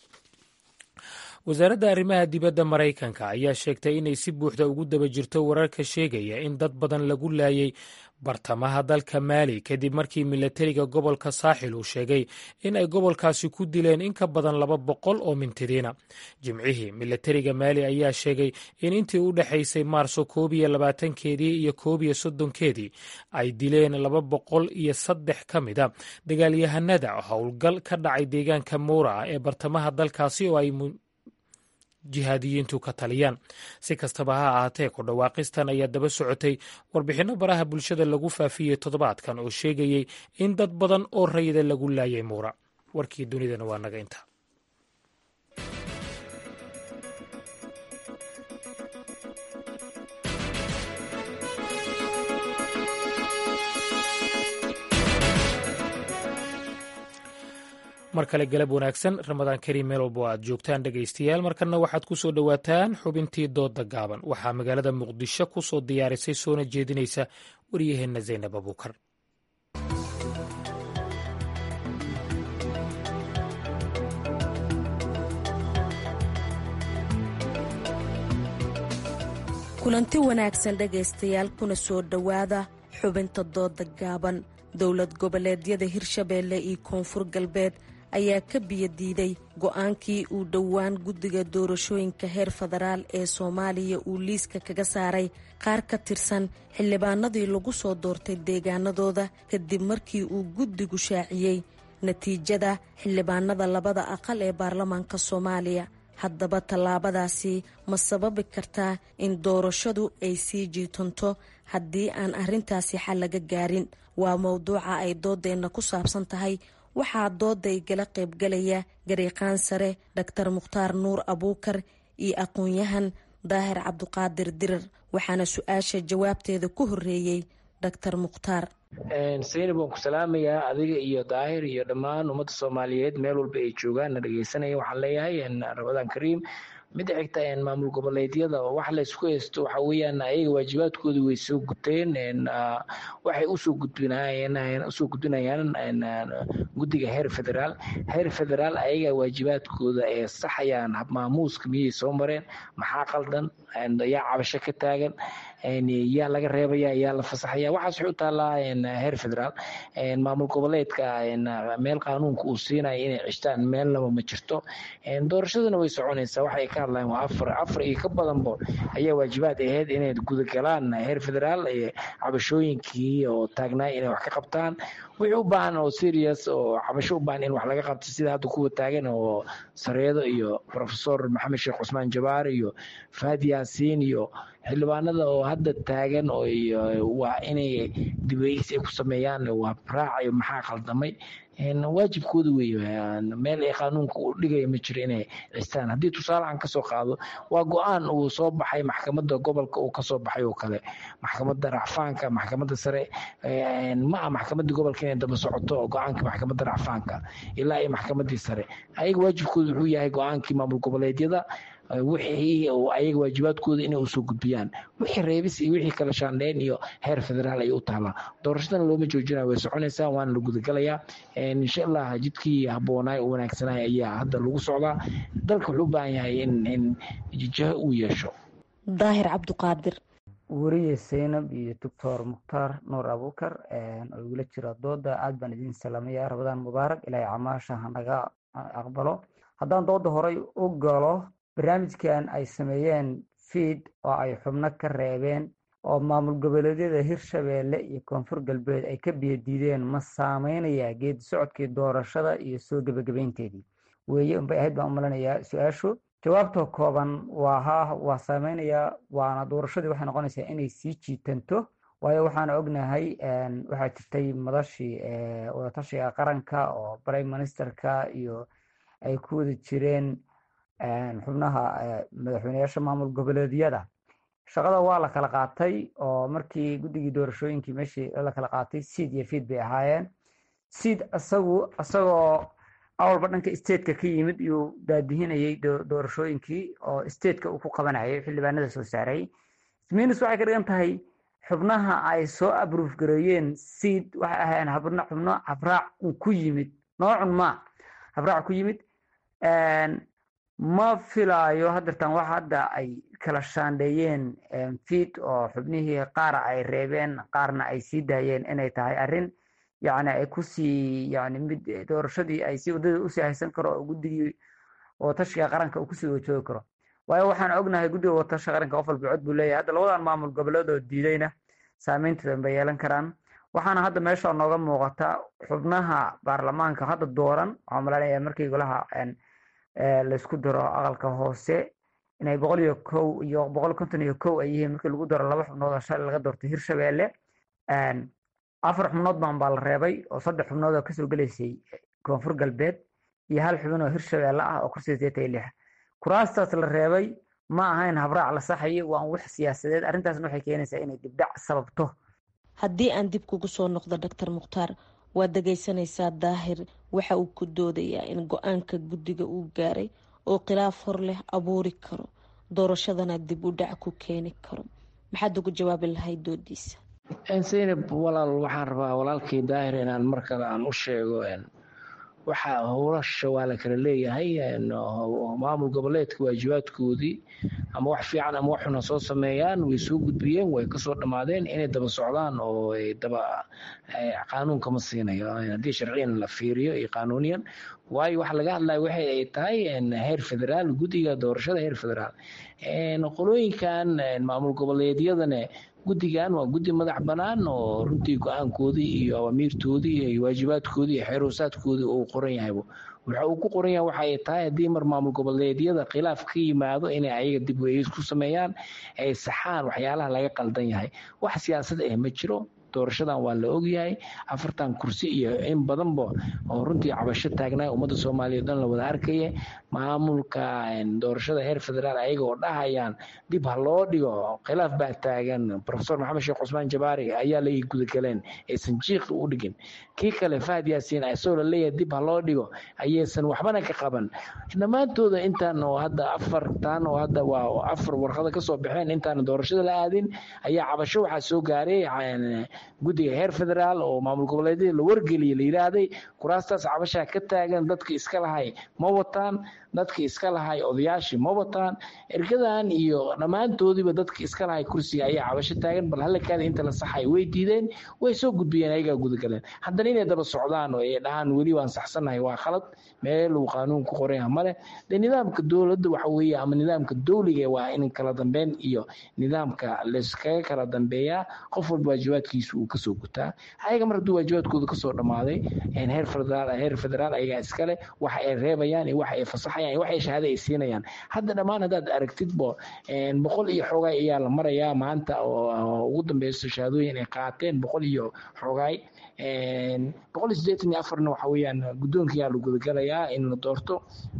wasaaradda arrimaha dibadda maraykanka ayaa sheegtay inay si buuxda ugu daba jirto wararka sheegaya in dad badan lagu laayay bartamaha dalka maali kadib markii milatariga gobolka saaxil uu sheegay in ay gobolkaasi ku dileen in ka badan laba boqol oo mintidiina jimcihii milatariga maali ayaa sheegay in intii u dhexaysay maarso koob iyo labaatankeedii iyo koob iyo soddonkeedii ay dileen laba boqol iyo saddex ka mida dagaalyahanada howlgal ka dhacay deegaanka muura ah ee bartamaha dalkaasi oo ay jihaadiyiintu ka taliyaan si kastaba ha ahaatee ku dhawaaqistan ayaa daba socotay warbixinno baraha bulshada lagu faafiyey toddobaadkan oo sheegayey in dad badan oo rayida lagu laayay muura warkii dunidana waa naga inta mar kale galab wanaagsan ramadaan kariim meel walba oo aad joogtaan dhegaystayaal markanna waxaad ku soo dhowaataan xubintii dooda gaaban waxaa magaalada muqdisho ku soo diyaarisay soona jeedinaysa waryaheenna zaynab abuukar kulanti wanaagsan dhegaystayaal kuna soo dhowaada xubinta dooda gaaban dowlad goboleedyada hirshabeelle iyo koonfur galbeed ayaa ka biyadiiday go-aankii uu dhowaan guddiga doorashooyinka heer federaal ee soomaaliya uu liiska kaga saaray qaar ka tirsan xildhibaanadii lagu soo doortay deegaanadooda kadib markii uu guddigu shaaciyey natiijada xildhibaanada labada aqal ee baarlamaanka soomaaliya haddaba tallaabadaasi ma sababi kartaa in doorashadu ay sii jiitanto haddii aan arrintaasi xal laga gaarin waa mowduuca ay doodeenna ku saabsan tahay waxaa dooday gala qaybgalaya gariiqaan sare dhaktar mukhtaar nuur abuukar iyo aqoon-yahan daahir cabduqaadir dirar waxaana su-aasha jawaabteeda ku horeeyey dhaktar mukhtaar saynab waan ku salaamayaa adiga iyo daahir iyo dhammaan ummadda soomaaliyeed meel walba ay joogaan na dhegeysanaya waxaan leeyahay ramadaan kariim midda xigta maamul goboleedyada wax laysku haysto waxa weeyaan ayaga waajibaadkooda way soo guteen waxay usoo gudbinayeen usoo gudbinayaan guddiga heer federaal heer federaal ayaga waajibaadkooda ee saxayaan maamuuska miyay soo mareen maxaa qaldan yaa cabasho ka taagan yaa laga reebaya yaa la fasaxaya waxaas waxay u taallaa heer federaal maamul goboleedka meel qaanuunka uu siinaya inay cishtaan meelnaba ma jirto doorashaduna way soconaysaa waxay ka hadlayaan waa afar afar iyo ka badanba ayaa waajibaad ahayd inay gudagalaan heer federaal cabashooyinkii oo taagnaay inay wax ka qabtaan wixii u baahan oo serious oo cabasho u baahan in wax laga qabto sida hadda kuwa taagan oo sareedo iyo profesor maxamed sheekh cusmaan jabaar iyo faad yaasiin iyo xildhibaanada oo hadda taagan oo waa inay dibeysi ay ku sameeyaan waa raacayo maxaa qaldamay waajibkooda wey meel ay qaanuunka u dhigaya ma jiro inay cistaan haddii tusaalehan kasoo qaado waa go-aan uu soo baxay maxkamadda gobolka uu kasoo baxay oo kale maxkamadda racfaanka maxkamadda sare ma ah maxkamadda gobolka inay daba socoto go-aanka maxkamadda racfaanka ilaa iyo maxkamaddii sare ayaga waajibkooda wuxuu yahay go-aankii maamul goboleedyada wixii ayaga waajibaadkooda inay usoo gudbiyaan wixii reebis iyo wixii kala shaandheyn iyo heer federaal ayay u taalaa doorashadana looma joojinaya way soconaysaa waana la gudagalayaa insha allah jidkii habboonaay oo wanaagsanay ayaa hadda lagu socdaa dalka wuxuu u baahan yahay in in jiho uu yeesho daahir cabduqaadir weriye seynab iyo doctor mukhtaar nuur abuukar oo igula jira dooda aad baan idin salaamaya rabadaan mubaarak ilaahay camaasha hanaga aqbalo haddaan dooda horay u galo barnaamijkan ay sameeyeen fiid oo ay xubno ka reebeen oo maamul goboleedyada hirshabeelle iyo koonfur galbeed ay ka biyadiideen ma saameynayaa geedi socodkii doorashada iyo soo gebagabeynteedii weeye unbay ahayd baan u malanayaa su-aashu jawaabta kooban waa haa waa saameynayaa waana doorashadii waxay noqonaysaa inay sii jiitanto waayo waxaana ognahay waxaa jirtay madashii wadatashiga qaranka oo prime ministerka iyo ay ku wada jireen xubnaha madaxweyneyaasha maamul goboleedyada shaqada waa la kala qaatay oo markii guddigii doorashooyinkii meeshii la kala qaatay seed iyo fiid bay ahaayeen seed isagu isagoo awalba dhanka stateka ka yimid iyuu daadihinayay doorashooyinkii oo stateka uu ku qabanayay xildhibaanada soo saaray minus waxay ka dhigan tahay xubnaha ay soo abruuf gareeyeen seed waxay ahaayeen xubno xubno habraac uu ku yimid noocun ma habraac ku yimid ma filaayo hadeertan wax hadda ay kala shaandheeyeen fiid oo xubnihii qaara ay reebeen qaarna ay sii daayeen inay tahay arrin yani ay kusii yani mid doorashadii ay si waddada usii haysan karo oo guddigii watashiga qaranka uu kusii wajoogi karo waayo waxaan ognahay guddiga watashiga qaranka qof walba cod buu leeyahay hadda labadan maamul goboleed oo diidayna saameynteeda bay yeelan karaan waxaana hadda meesha nooga muuqata xubnaha baarlamaanka hadda dooran waxaa malanaya markii golaha laysku daro aqalka hoose inay boqol iyo kow iyo boqol konton iyo kow ay yihiin markii lagu daro laba xubnood oo shalay laga doortay hirshabeelle afar xubnood baan baa la reebay oo saddex xubnood oo kasoo gelaysay koonfur galbeed iyo hal xubin oo hirshabeelle ah oo kursiga sideetan iyo lix kuraastaas la reebay ma ahayn habraac la saxayo waa wax siyaasadeed arrintaasna waxay keenaysaa inay dibdhac sababto haddii aan dib kugu soo noqdo doctor mukhtaar waad dhegaysanaysaa daahir waxa uu ku doodayaa in go-aanka guddiga uu gaaray oo khilaaf hor leh abuuri karo doorashadana dib u dhac ku keeni karo maxaad ugu jawaabi lahayd doodiisa zaynab walaal waxaan rabaa walaalkii daahir inaan mar kale aan u sheego waxaa howlasha waa la kala leeyahay maamul goboleedka waajibaadkoodii ama wax fiican ama wax xuna soo sameeyaan way soo gudbiyeen way kasoo dhammaadeen inay daba socdaan oo daba qaanuunka ma siinayo haddii sharciyan la fiiriyo iyo qaanuuniyan waayo waxa laga hadlaya waxay ay tahay heer federaal guddiga doorashada heer federaal qolooyinkan maamul goboleedyadana guddigan waa guddi madax bannaan oo runtii go-aankoodii iyo awamiirtoodii iyo waajibaadkoodii iyo xeeroosaadkoodii uu qoran yahay waxa uu ku qoran yahay waxa ay tahay haddii mar maamul goboleedyada khilaaf ka yimaado inay ayaga dib weegis ku sameeyaan ay saxaan waxyaalaha laga qaldan yahay wax siyaasad ah ma jiro doorashadan waa la ogyahay afartan kursi iyo in badanba oo runtii cabasho taagnaa ummadda soomaaliya o dhan la wada arkaya maamulka doorashada heer federaal ayaga oo dhahayaan dib ha loo dhigo khilaaf baa taagan profesor maxamed sheekh cusmaan jabaari ayaa la gudagaleen aysan jiiqi u dhigin kii kale fahad yaasiin isagoo la leeyahay dib ha loo dhigo ayaysan waxbana ka qaban dhammaantooda intaan oo hadda afartan oo hadda waa afar warqada kasoo baxeen intaan doorashada la aadin ayaa cabasho waxaa soo gaaray guddiga heer federaal oo maamul goboleedyada la wargeliyay la yidhaahday kuraastaas cabashaa ka taagan dadka iska lahay ma wataan dadka iska lahay odayaashii ma wataan ergadan iyo dhammaantoodiiba dadka iska lahay kursiga ayaa cabasho taagan bal halakaada inta la saxay way diideen way soo gudbiyeen ayagaa gudagaleen haddana inay daba socdaan oo ay dhahaan weli waan saxsannahay waa khalad meel uu qaanuun ku qoran yaha male de nidaamka dowladda waxa weeye ama nidaamka dowliga waa in kala dambeyn iyo nidaamka layskaga kala dambeeyaa qof walba waajibaadkiisu uu kasoo gutaa ayaga mar hadduu waajibaadkooda kasoo dhammaaday heer federaal heer federaal ayagaa iskale waxa ay reebayaan iyo waxa ay fasaxayaan iyo waxa ay shahaado ay siinayaan hadda dhammaan haddaad aragtidbo boqol iyo xoogaay ayaa la marayaa maanta oo ugu dambeyso shahaadooyin ay qaateen boqol iyo xoogaay boqol iyo siddeetan iyo afarna waxa weeyaan guddoonka ayaa la gudagalayaa in la doorto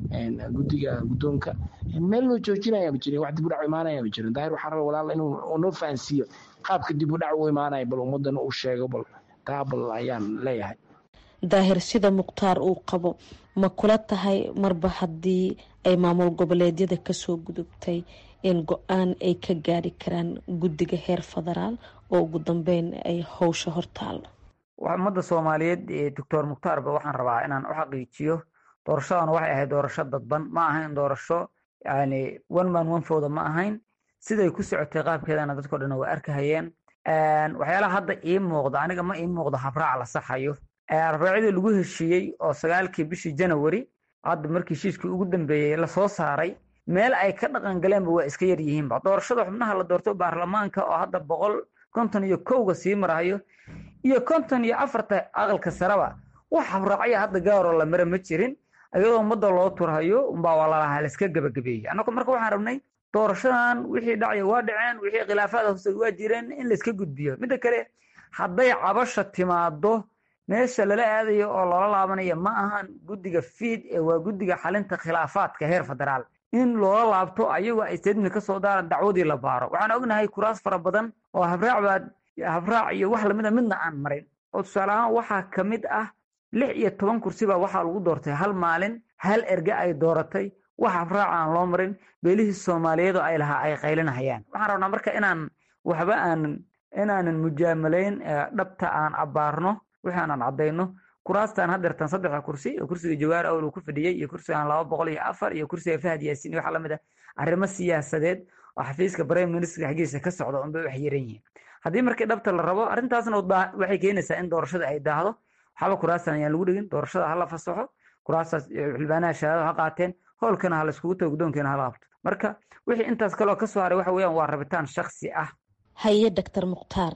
guddiga guddoonka meel loo joojinaya ma jirin wax dib u dhac imaanaya ma jirin daahir waxaa raba walaal inuu noo fahansiiyo qaabka dib u dhac u imaanaya bal ummadana uu sheego bal taa bal ayaan leeyahay daahir sida mukhtaar uu qabo ma kula tahay marba haddii ay maamul goboleedyada kasoo gudubtay in go-aan ay ka gaari karaan guddiga heer federaal oo ugu dambeyn ay howsha hortaalo ummadda soomaaliyeed doctor mukhtaarba waxaan rabaa inaan u xaqiijiyo doorashadan waxay ahayd doorasho dadban ma ahayn doorasho yani one man one fowda ma ahayn siday ku socotay qaabkeedana dadko dhan waa arkahayeen waxyaalaha hadda ii muuqda aniga ma ii muuqdo habraac la saxayo habraacyadii lagu heshiiyey oo sagaalkii bishii janawari hadda markii heshiiskii ugu dambeeyey lasoo saaray meel ay ka dhaqan galeenba waa iska yar yihiinba doorashada xubnaha la doorto baarlamaanka oo hadda boqol konton iyo kowga sii marahayo iyo konton iyo afarta aqalka sareba wax habraacya hadda gaaroo la mara ma jirin iyadoo ummadda loo turhayo umbaa walalaha laiska gebagabeeyey annagu marka waxaan rabnay doorashadan wixii dhacya waa dhaceen wixii khilaafaad hoose waa jireen in laiska gudbiyo midda kale hadday cabasha timaado meesha lala aadayo oo loola laabanayo ma ahan guddiga fiid ee waa guddiga xalinta khilaafaadka heer federaal in loola laabto ayagoo ay statement ka soo daaran dacwadii la baaro waxaan ognahay kuraas fara badan oo habraac baa habraac iyo wax lamida midna aan marin oo tusaale ahaan waxaa ka mid ah lix iyo toban kursi baa waxaa lagu doortay hal maalin hal erge ay dooratay wax habraac aan loo marin beelihii soomaaliyeed oo ay lahaa ay qaylinahayaan waxaan rabnaa marka inaan waxba aanan inaanan mujaamalayn dhabta aan abbaarno wixii aanan caddayno kuraastaan haddeertan saddexda kursi oo kursiga jawaar awl uu ku fadhiyey iyo kursigan laba boqol iyo afar iyo kursiga fahad yaasiin iyo waxa lamid ah arrimo siyaasadeed oo xafiiska prime minister xaggiisa ka socda unbay wax yaran yihiin haddii markii dhabta la rabo arrintaasna waxay keenaysaa in doorashada ay daahdo waxba kuraastan ayaan lagu dhigin doorashada hala fasaxo kuraastaas xildhibaanaha shahaado ha qaateen howlkana ha laiskugu tago guddoonkeena hala qabto marka wixii intaas kaloo ka soo haray waxa weeyaan waa rabitaan shaksi ah haye doctor mukhtaar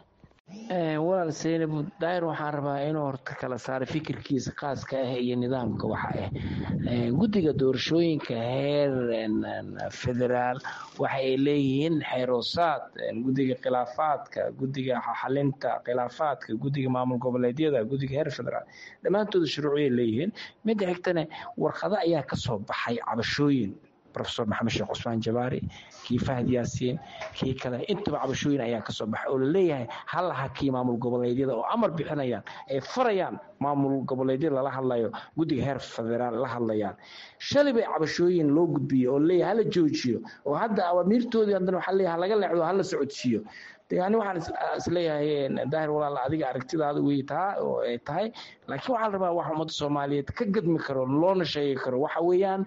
walaal seynab daahir waxaan rabaa inuu horta kala saaro fikirkiisa khaaska ah iyo nidaamka waxa ah guddiga doorashooyinka heer federaal waxa ay leeyihiin xeeroosaad guddiga khilaafaadka guddiga xalinta khilaafaadka guddiga maamul goboleedyada guddiga heer federaal dhammaantooda shuruuciyay leeyihiin midda xigtana warqado ayaa kasoo baxay cabashooyin profesor maxamed sheekh cusmaan jabaari kii fahad yaasiin kii kale intaba cabashooyin ayaa kasoo baxay oo laleeyahay hal hakii maamul goboleedyada oo amar bixinayaan ay farayaan maamul goboleedyada lala hadlayo guddiga heer federaal la hadlayaan shalay bay cabashooyin loo gudbiyey oo laleeyahay hala joojiyo oo hadda awaamiirtoodii haddana waxaa leeyahay halaga leexdo hala socodsiiyo yani waxaan isleeyahay daahir walaal adiga aragtidaada wey taa oo ay tahay laakiin waxaa la rabaa wax ummadda soomaaliyeed ka gadmi karo loona sheegi karo waxa weeyaan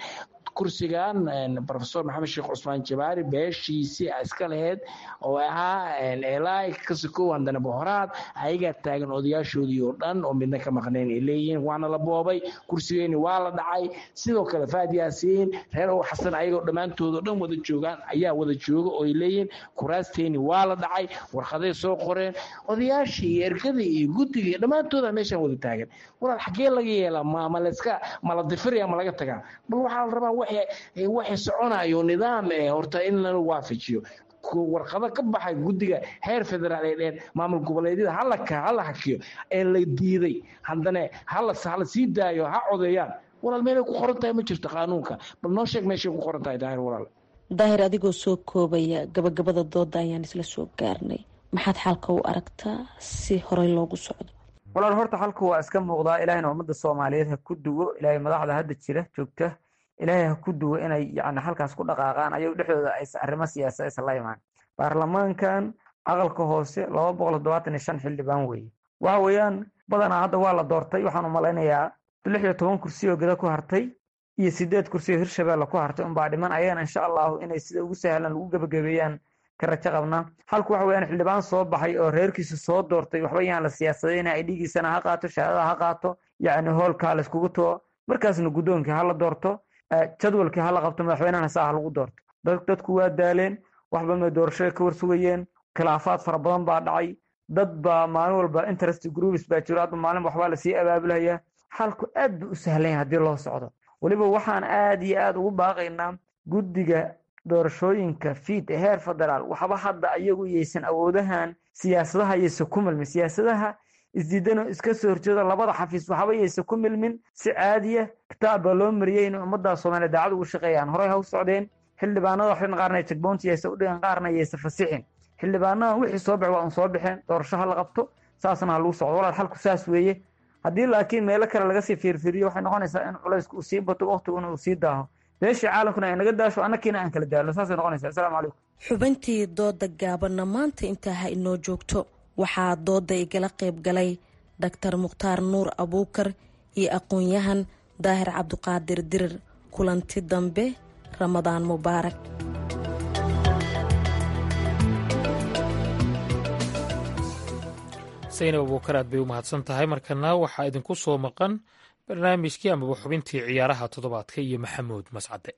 kursigan profesor maxamed sheekh cusmaan jabaari beeshiisii iska laheyd oo ahaa elai kasikow handana bohoraad ayagaa taagan odayaashoodii oo dhan oo midna ka maqnayn ay leeyihiin waana la boobay kursigeeni waa la dhacay sidoo kale faad yaasiin reer ow xasan ayagoo dhammaantoodoo dhan wada joogaan ayaa wada jooga oo ay leeyihiin kuraasteeni waa la dhacay warqaday soo qoreen odayaashii iyo ergadii iyo guddiga iyo dhammaantooda meeshaan wada taagan walaal xaggee laga yeelaa ma ma layska ma la difiraya ma laga tagaa bal waxaa la rabaa waxay waxay soconayo nidaam eh horta in la waafajiyo warqado ka baxay guddiga heer federaal ee dheen maamul goboleedyada hala hala hakiyo ee la diiday haddana hala hala sii daayo ha codeeyaan walaal meelay ku qoran tahay ma jirto qaanuunka bal noo sheeg meeshay ku qoran tahay daahir walaal daahir adigoo soo koobaya gabagabada dooda ayaan isla soo gaarnay maxaad xalka u aragtaa si horey loogu socdo walaal horta xalku waa iska muuqdaa ilaahayna ummadda soomaaliyeed ha ku duwo ilaahay madaxda hadda jira joogta ilaahay ha ku duwo inay yani halkaas ku dhaqaaqaan ayago dhexdooda aysa arrimo siyaasa aysan la imaan baarlamaankan aqalka hoose laba boqol toddobaatan iyo shan xildhibaan weeye waxa weeyaan badanaa hadda waa la doortay waxaan u malaynayaa lix iyo toban kursi oo gada ku hartay iyo sideed kursi oo hirshabeelle ku hartay unbaa dhiman ayagana insha allahu inay sida ugu sahlan lagu gebagabeeyaan ka rajo qabnaa halku waxa weyaan xildhibaan soo baxay oo reerkiisa soo doortay waxba yaan la siyaasadayna ay dhigiisana ha qaato shahaadada ha qaato yacni hoolkaa la iskugu tuo markaasna guddoonkii ha la doorto jadwalkii ha la qabto madaxweynehana saa ha lagu doorto dadku waa daaleen wax badan bay doorashada ka warsugayeen khilaafaad fara badan baa dhacay dad baa maalin walba interest groups baa jiro hadba maalin waxbaa lasii abaabulayaa xalku aad buu u sahlan yahay haddii loo socdo weliba waxaan aad iyo aad ugu baaqaynaa guddiga doorashooyinka fiid ee heer federaal waxba hadda ayagu yaysan awoodahan siyaasadaha yaysa ku milmin siyaasadaha isdiidano iska soo horjeedo labada xafiis waxba yaysa ku milmin si caadiya kitaab baa loo mariyey inay ummadda soomaaliya daacad ugu shaqeeyaan horey ha u socdeen xildhibaanada waxin qaarna jagboonti yaysa u dhigan qaarna yaysa fasixin xildhibaanadan wixii soo bax waa un soo baxeen doorasho ha la qabto saasna ha lagu socdo walaal xalku saas weeye haddii laakiin meelo kale laga sii fiirfiiriyo waxay noqonaysaa in culaysku uu sii bato waqtiguna uu sii daaho beeshii caalamkuna ay naga daasho annakiina aan kala daalno saasay noqonaysaa assalaamu calaykum xubintii dooda gaabanna maanta intaa ha inoo joogto waxaa dooda igala qayb galay dhaktar mukhtaar nuur abuukar iyo aqoon-yahan daahir cabduqaadir dirir kulanti dambe ramadaan mubaarak saynab abuukar aad bay u mahadsan tahay markana waxaa idinku soo maqan barnaamijkii amaba xubintii ciyaaraha toddobaadka iyo maxamuud mascade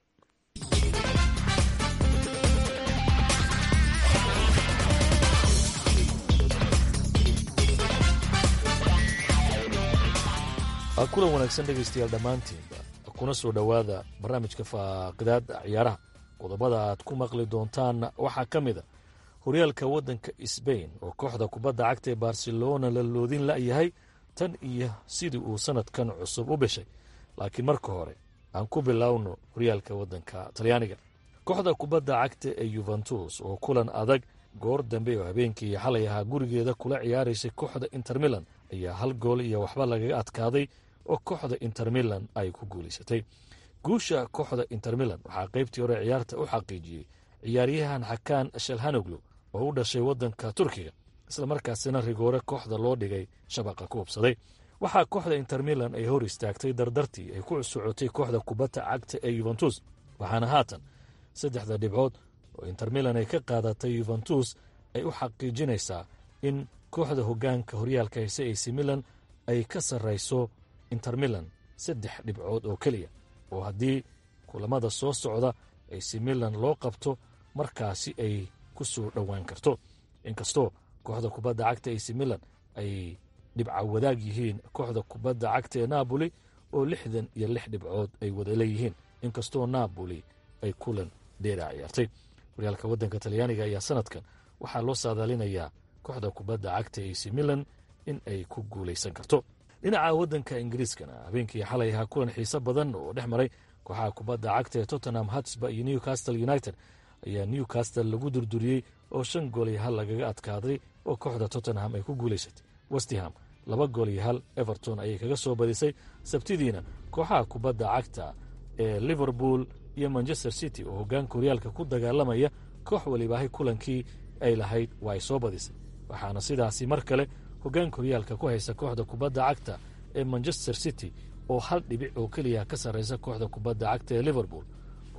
kulan wanaagsan dhegaystayaal dhammaantiinba kuna soo dhowaada barnaamijka faaqidaada ciyaaraha qodobada aad ku maqli doontaan waxaa ka mid a horyaalka waddanka sbain oo kooxda kubadda cagta ee barcelona la loodin la'yahay tan iyo sidii uu sannadkan cusub u bishay laakiin marka hore aan ku bilowno horyaalka waddanka talyaaniga kooxda kubadda cagta ee yuventus oo kulan adag goor dambe oo habeenkii xalay ahaa gurigeeda kula ciyaaraysay kooxda inter milan ayaa hal gool iyo waxba lagaga adkaaday oo kooxda inter milan ay ku guulaysatay guusha kooxda inter milan waxaa qaybtii hore ciyaarta u xaqiijiyey ciyaaryahan xakaan shalhanoglu oo u dhashay waddanka turkiga islamarkaasina rigoore kooxda loo dhigay shabaqa ku hubsaday waxaa kooxda inter milan ay hor istaagtay dardartii ay ku socotay kooxda kubadda cagta ee yuventus waxaana haatan saddexda dhibcood oo inter milan ay ka qaadatay yuventus ay u xaqiijinaysaa in kooxda hoggaanka horyaalka hayse ac milan ay ka sarrayso inter milan saddex dhibcood oo keliya oo haddii kulamada soo socda ac milan loo qabto markaasi ay ku soo dhowaan karto inkastoo kooxda kubadda cagta ac milan ay dhibca wadaag yihiin kooxda kubadda cagta ee napoli oo lixdan iyo lix dhibcood ay wada leeyihiin inkastoo napoli ay kulan dheeraa ciyaartay horyaalka waddanka talyaaniga ayaa sanadkan waxaa loo saadaalinayaa kooxda kubadda cagta ac milan in ay ku guulaysan karto dhinaca waddanka ingiriiskana habeenkii xalay ahaa kulan xiise badan oo dhex maray kooxaha kubadda cagta ee tottenham hatsba iyo newcastle united ayaa newcastle lagu durduriyey oo shan gool iyo hal lagaga adkaaday oo kooxda tottenham ay ku guulaysatay westham laba gool iyo hal everton ayay kaga soo badisay sabtidiina kooxaha kubadda cagta ee liverpool iyo manchester city oo hoggaanka horyaalka ku dagaalamaya koox walibaahay kulankii ay lahayd waa ay soo badisay waxaana sidaasi mar kale hoggaanka horyaalka ku haysa kooxda kubadda cagta ee manchester city oo hal dhibic oo keliya ka sarraysa kooxda kubadda cagta ee liverpool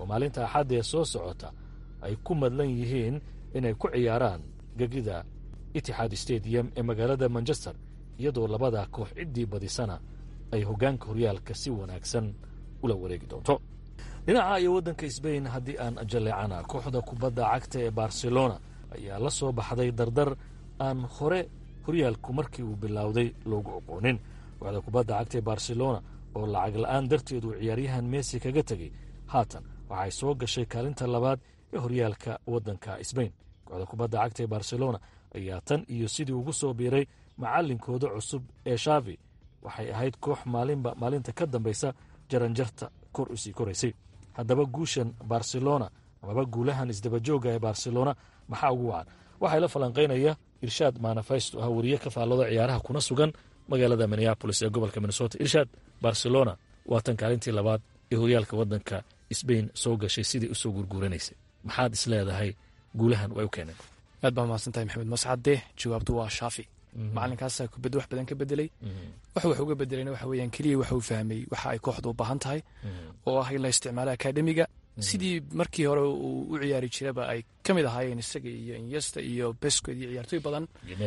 oo maalinta axadda ee soo socota ay ku madlan yihiin inay ku ciyaaraan gegida itixaad stadium ee magaalada manchester iyadoo labada koox ciddii badisana ay hoggaanka horyaalka si wanaagsan ula wareegi doonto dhinaca iyo waddanka sbain haddii aan jalleecana kooxda kubadda cagta ee barcelona ayaa la soo baxday dardar aan hore horyaalku markii uu bilowday loogu oqoonin kooxda kubadda cagta ee barcelona oo lacag la'aan darteed uu ciyaaryahan messi kaga tegey haatan waxay soo gashay kaalinta labaad ee horyaalka waddanka sbain kooxda kubadda cagta ee barcelona ayaa tan iyo sidii ugu soo biiray macallinkooda cusub ee shaavi waxay ahayd koox maalinba maalinta ka dambaysa jaranjarta kor usii koraysay haddaba guushan barcelona amaba guulahan isdabajooga ee barcelona maxaa ugu wacan waxaa la falanqaynaya irshaad manafesto ah wariye ka faallooda ciyaaraha kuna sugan magaalada minneabolis ee gobolka minnesota irshaad barcelona waa tan kaalintii labaad ee horyaalka waddanka sbain soo gashay sidai usoo gurguuranaysay maxaad isleedahay guulahan way u keeneen aad baa mahadsantahay maxamed mascade jawaabtu waa shaafi macalinkaasa kubadda wax badan ka bedelay wax wax uga bedelayna waxa weeyaan keliya waxa uu fahmay waxa ay kooxdu u baahan tahay oo ah in la isticmaalo akademiga sidii markii hore uu u ciyaari jiraba ay ka mid ahaayeen isaga iyo inyesta iyo bescoed iyo ciyaartooy badan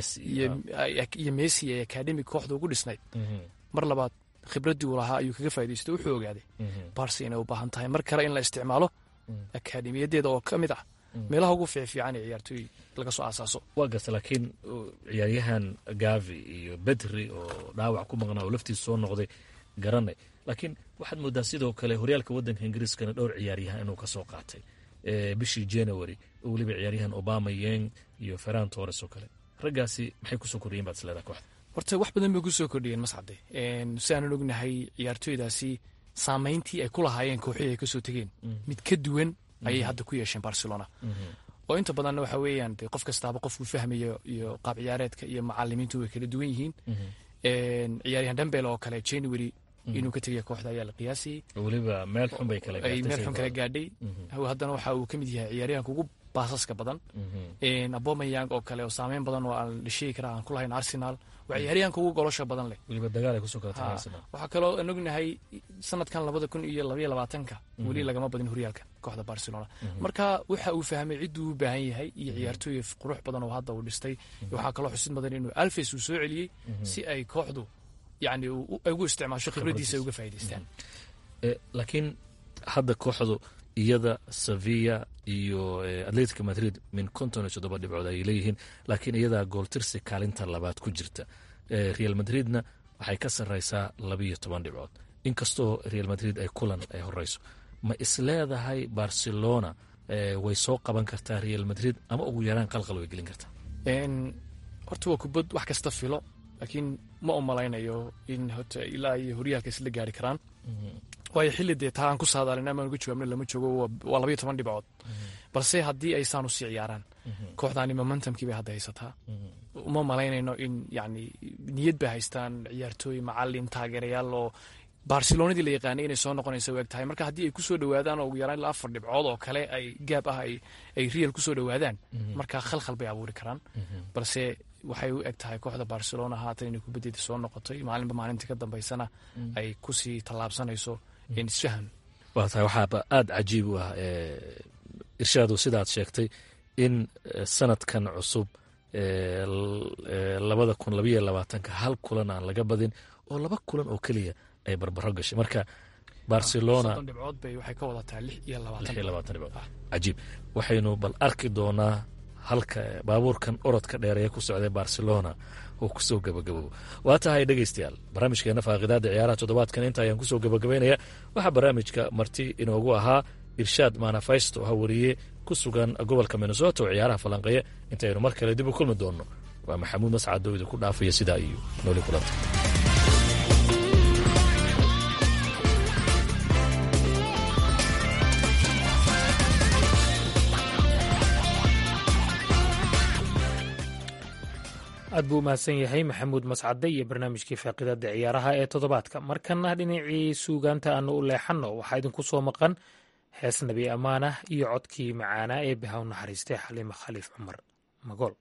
iyo messi ee akademi kooxda ugu dhisnayd mar labaad khibraddii uu lahaa ayuu kaga faa'idaystay wuxuu ogaaday barsi inay u baahan tahay mar kale in la isticmaalo akademiyadeeda oo ka mid ah meelaha ugu fiicfiican ee ciyaartooy laga soo aasaaso waa garta laakiin ciyaaryahan gavi iyo bedri oo dhaawac ku maqnaa oo laftiisa soo noqday garanay laakiin waxaad moodaa sidoo kale horyaalka waddanka ingiriiskana dhowr ciyaaryahan inuu ka soo qaatay bishii january oo weliba ciyaaryahan obama yeng iyo ferran torres oo kale raggaasi maxay kusoo kordhiyeen baad isleedaha kooxda horta wax badan bay kusoo kordhiyeen mascade si aanan ognahay ciyaartooydaasi saamayntii ay ku lahaayeen kooxihii ay kasoo tegeen mid ka duwan ayay hadda ku yeesheen barcelona oo inta badanna waxa weeyaan de qof kastaaba qofkuu fahmayo iyo qaab ciyaareedka iyo macalimiintu way kala duwan yihiin ciyaaryahan dambel oo kale january inuu ka tegaya kooxda ayaa la qiyaasayey weliba meel xun bay kala ay meel xun kala gaadhay haddana waxa uu ka mid yahay ciyaaryahanka ugu baasaska badan abomayang oo kale oo saameyn badan oo aan la sheegi kara aan ku lahayn arsenal waa ciyaaryahanka ugu golosha badan leh weliba dagaal ay kusoo kala tagay arsenal waxaa kaloo aan ognahay sanadkan labada kun iyo labaiyo labaatanka weli lagama badin horyaalka kooxda barcelona marka waxa uu fahmay cidduu u baahan yahay iyo ciyaartooy qurux badan oo hadda uu dhistay waxaa kaloo xusid mudan inuu alfes uu soo celiyey si ay kooxdu yani ugu isticmaasho khibradiisa ay uga faa'idaystaan laakiin hadda kooxdu iyada sevilla iyo atletica madrid min konton iyo toddoba dhibcood ayay leeyihiin laakiin iyadaa gooltirsi kaalinta labaad ku jirta real madridna waxay ka sarreysaa labiiyo toban dhibcood inkastoo real madrid ay kulan ay horeyso ma isleedahay barcelona way soo qaban kartaa real madrid ama ugu yaraan qalqal way gelin kartaa horta waa kubad wax kasta filo laakiin ma u malaynayo in hota ilaa iyo horyaalka isla gaari karaan waayo xilli dee taa aan ku saadaalin amaan uga jawaabna lama joogo waa labayo toban dhibcood balse haddii ay saan usii ciyaaraan kooxdaani momentumkii bay hadda haysataa uma malaynayno in yani niyad bay haystaan ciyaartooy macalin taageerayaal oo barcelonadii la yaqaanay inay soo noqonaysa u eg tahay marka haddii ay kusoo dhawaadaan oo ugu yaraan ilaa afar dhibcood oo kale ay gaab ah ay real kusoo dhawaadaan marka khalkhal bay abuuri karaan balse waxay u eg tahay kooxda barcelona haatan inay kubaddeeda soo noqotay maalinba maalintii ka dambaysana ay kusii tallaabsanayso isfahan waa tahay waxaaba aada cajiib u ah irshaadu sidaad sheegtay in sanadkan cusub labada kun labayo labaatanka hal kulan aan laga badin oo laba kulan oo keliya ay barbaro gashay marka barcelona dhibcood bay waxay ka wadataa lix iyo lix iyo labaatan dhibcood cajiib waxaynu bal arki doonaa halka baabuurkan orodka dheereeya ku socday barcelona oo kusoo gabagaboobo waa tahay dhegeystayaal barnaamijkeena faaqidaada ciyaaraha toddobaadkan inta ayaan kusoo gabagabaynaya waxaa barnaamijka marti inoogu ahaa irshaad manafesto ha wariye ku sugan gobolka minnesota oo ciyaaraha falanqeeya intaynu mar kale dib u kulmi doonno waa maxamuud mascad oo idinku dhaafaya sidaa iyo nooli kulanta aad buu umahadsan yahay maxamuud mascade iyo barnaamijkii faaqidada ciyaaraha ee toddobaadka markana dhinacii suugaanta aanu u leexanno waxaa idinku soo maqan hees nabi ammaanah iyo codkii macaanaa ee bihaw naxariistay xaliime khaliif cumar magool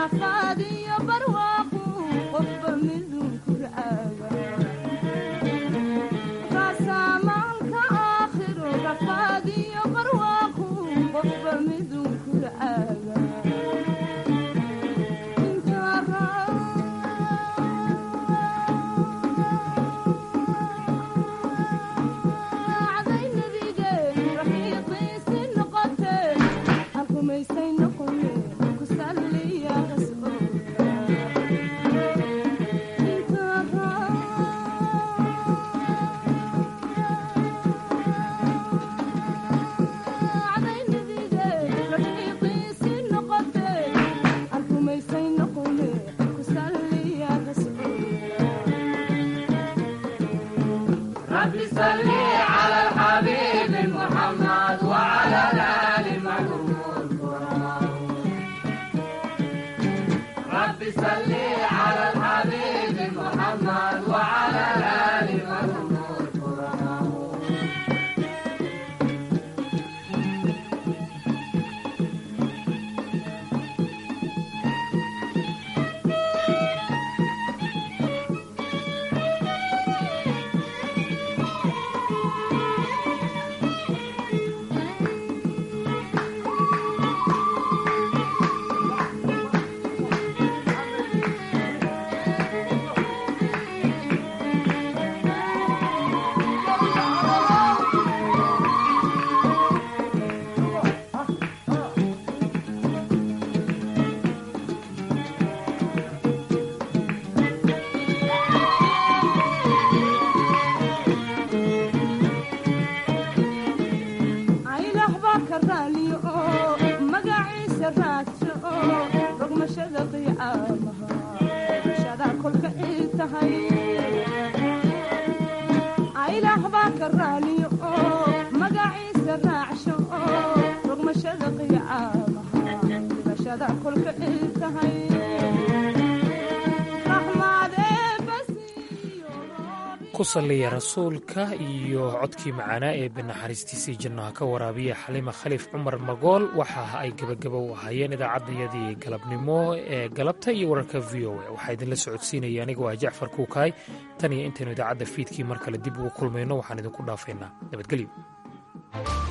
ku salliya rasuulka iyo codkii macaanaa ee banaxariistiisii jannaha ka waraabiya xalima khaliif cumar magool waxa ay gebagaba u ahaayeen idaacaddayadii galabnimo ee galabta iyo wararka v o a waxaa idinla socodsiinaya anigoo ah jacfar kuukaay tan iyo intaynu idaacadda fiidkii mar kale dib ugu kulmayno waxaan idinku dhaafaynaa nabadgelyo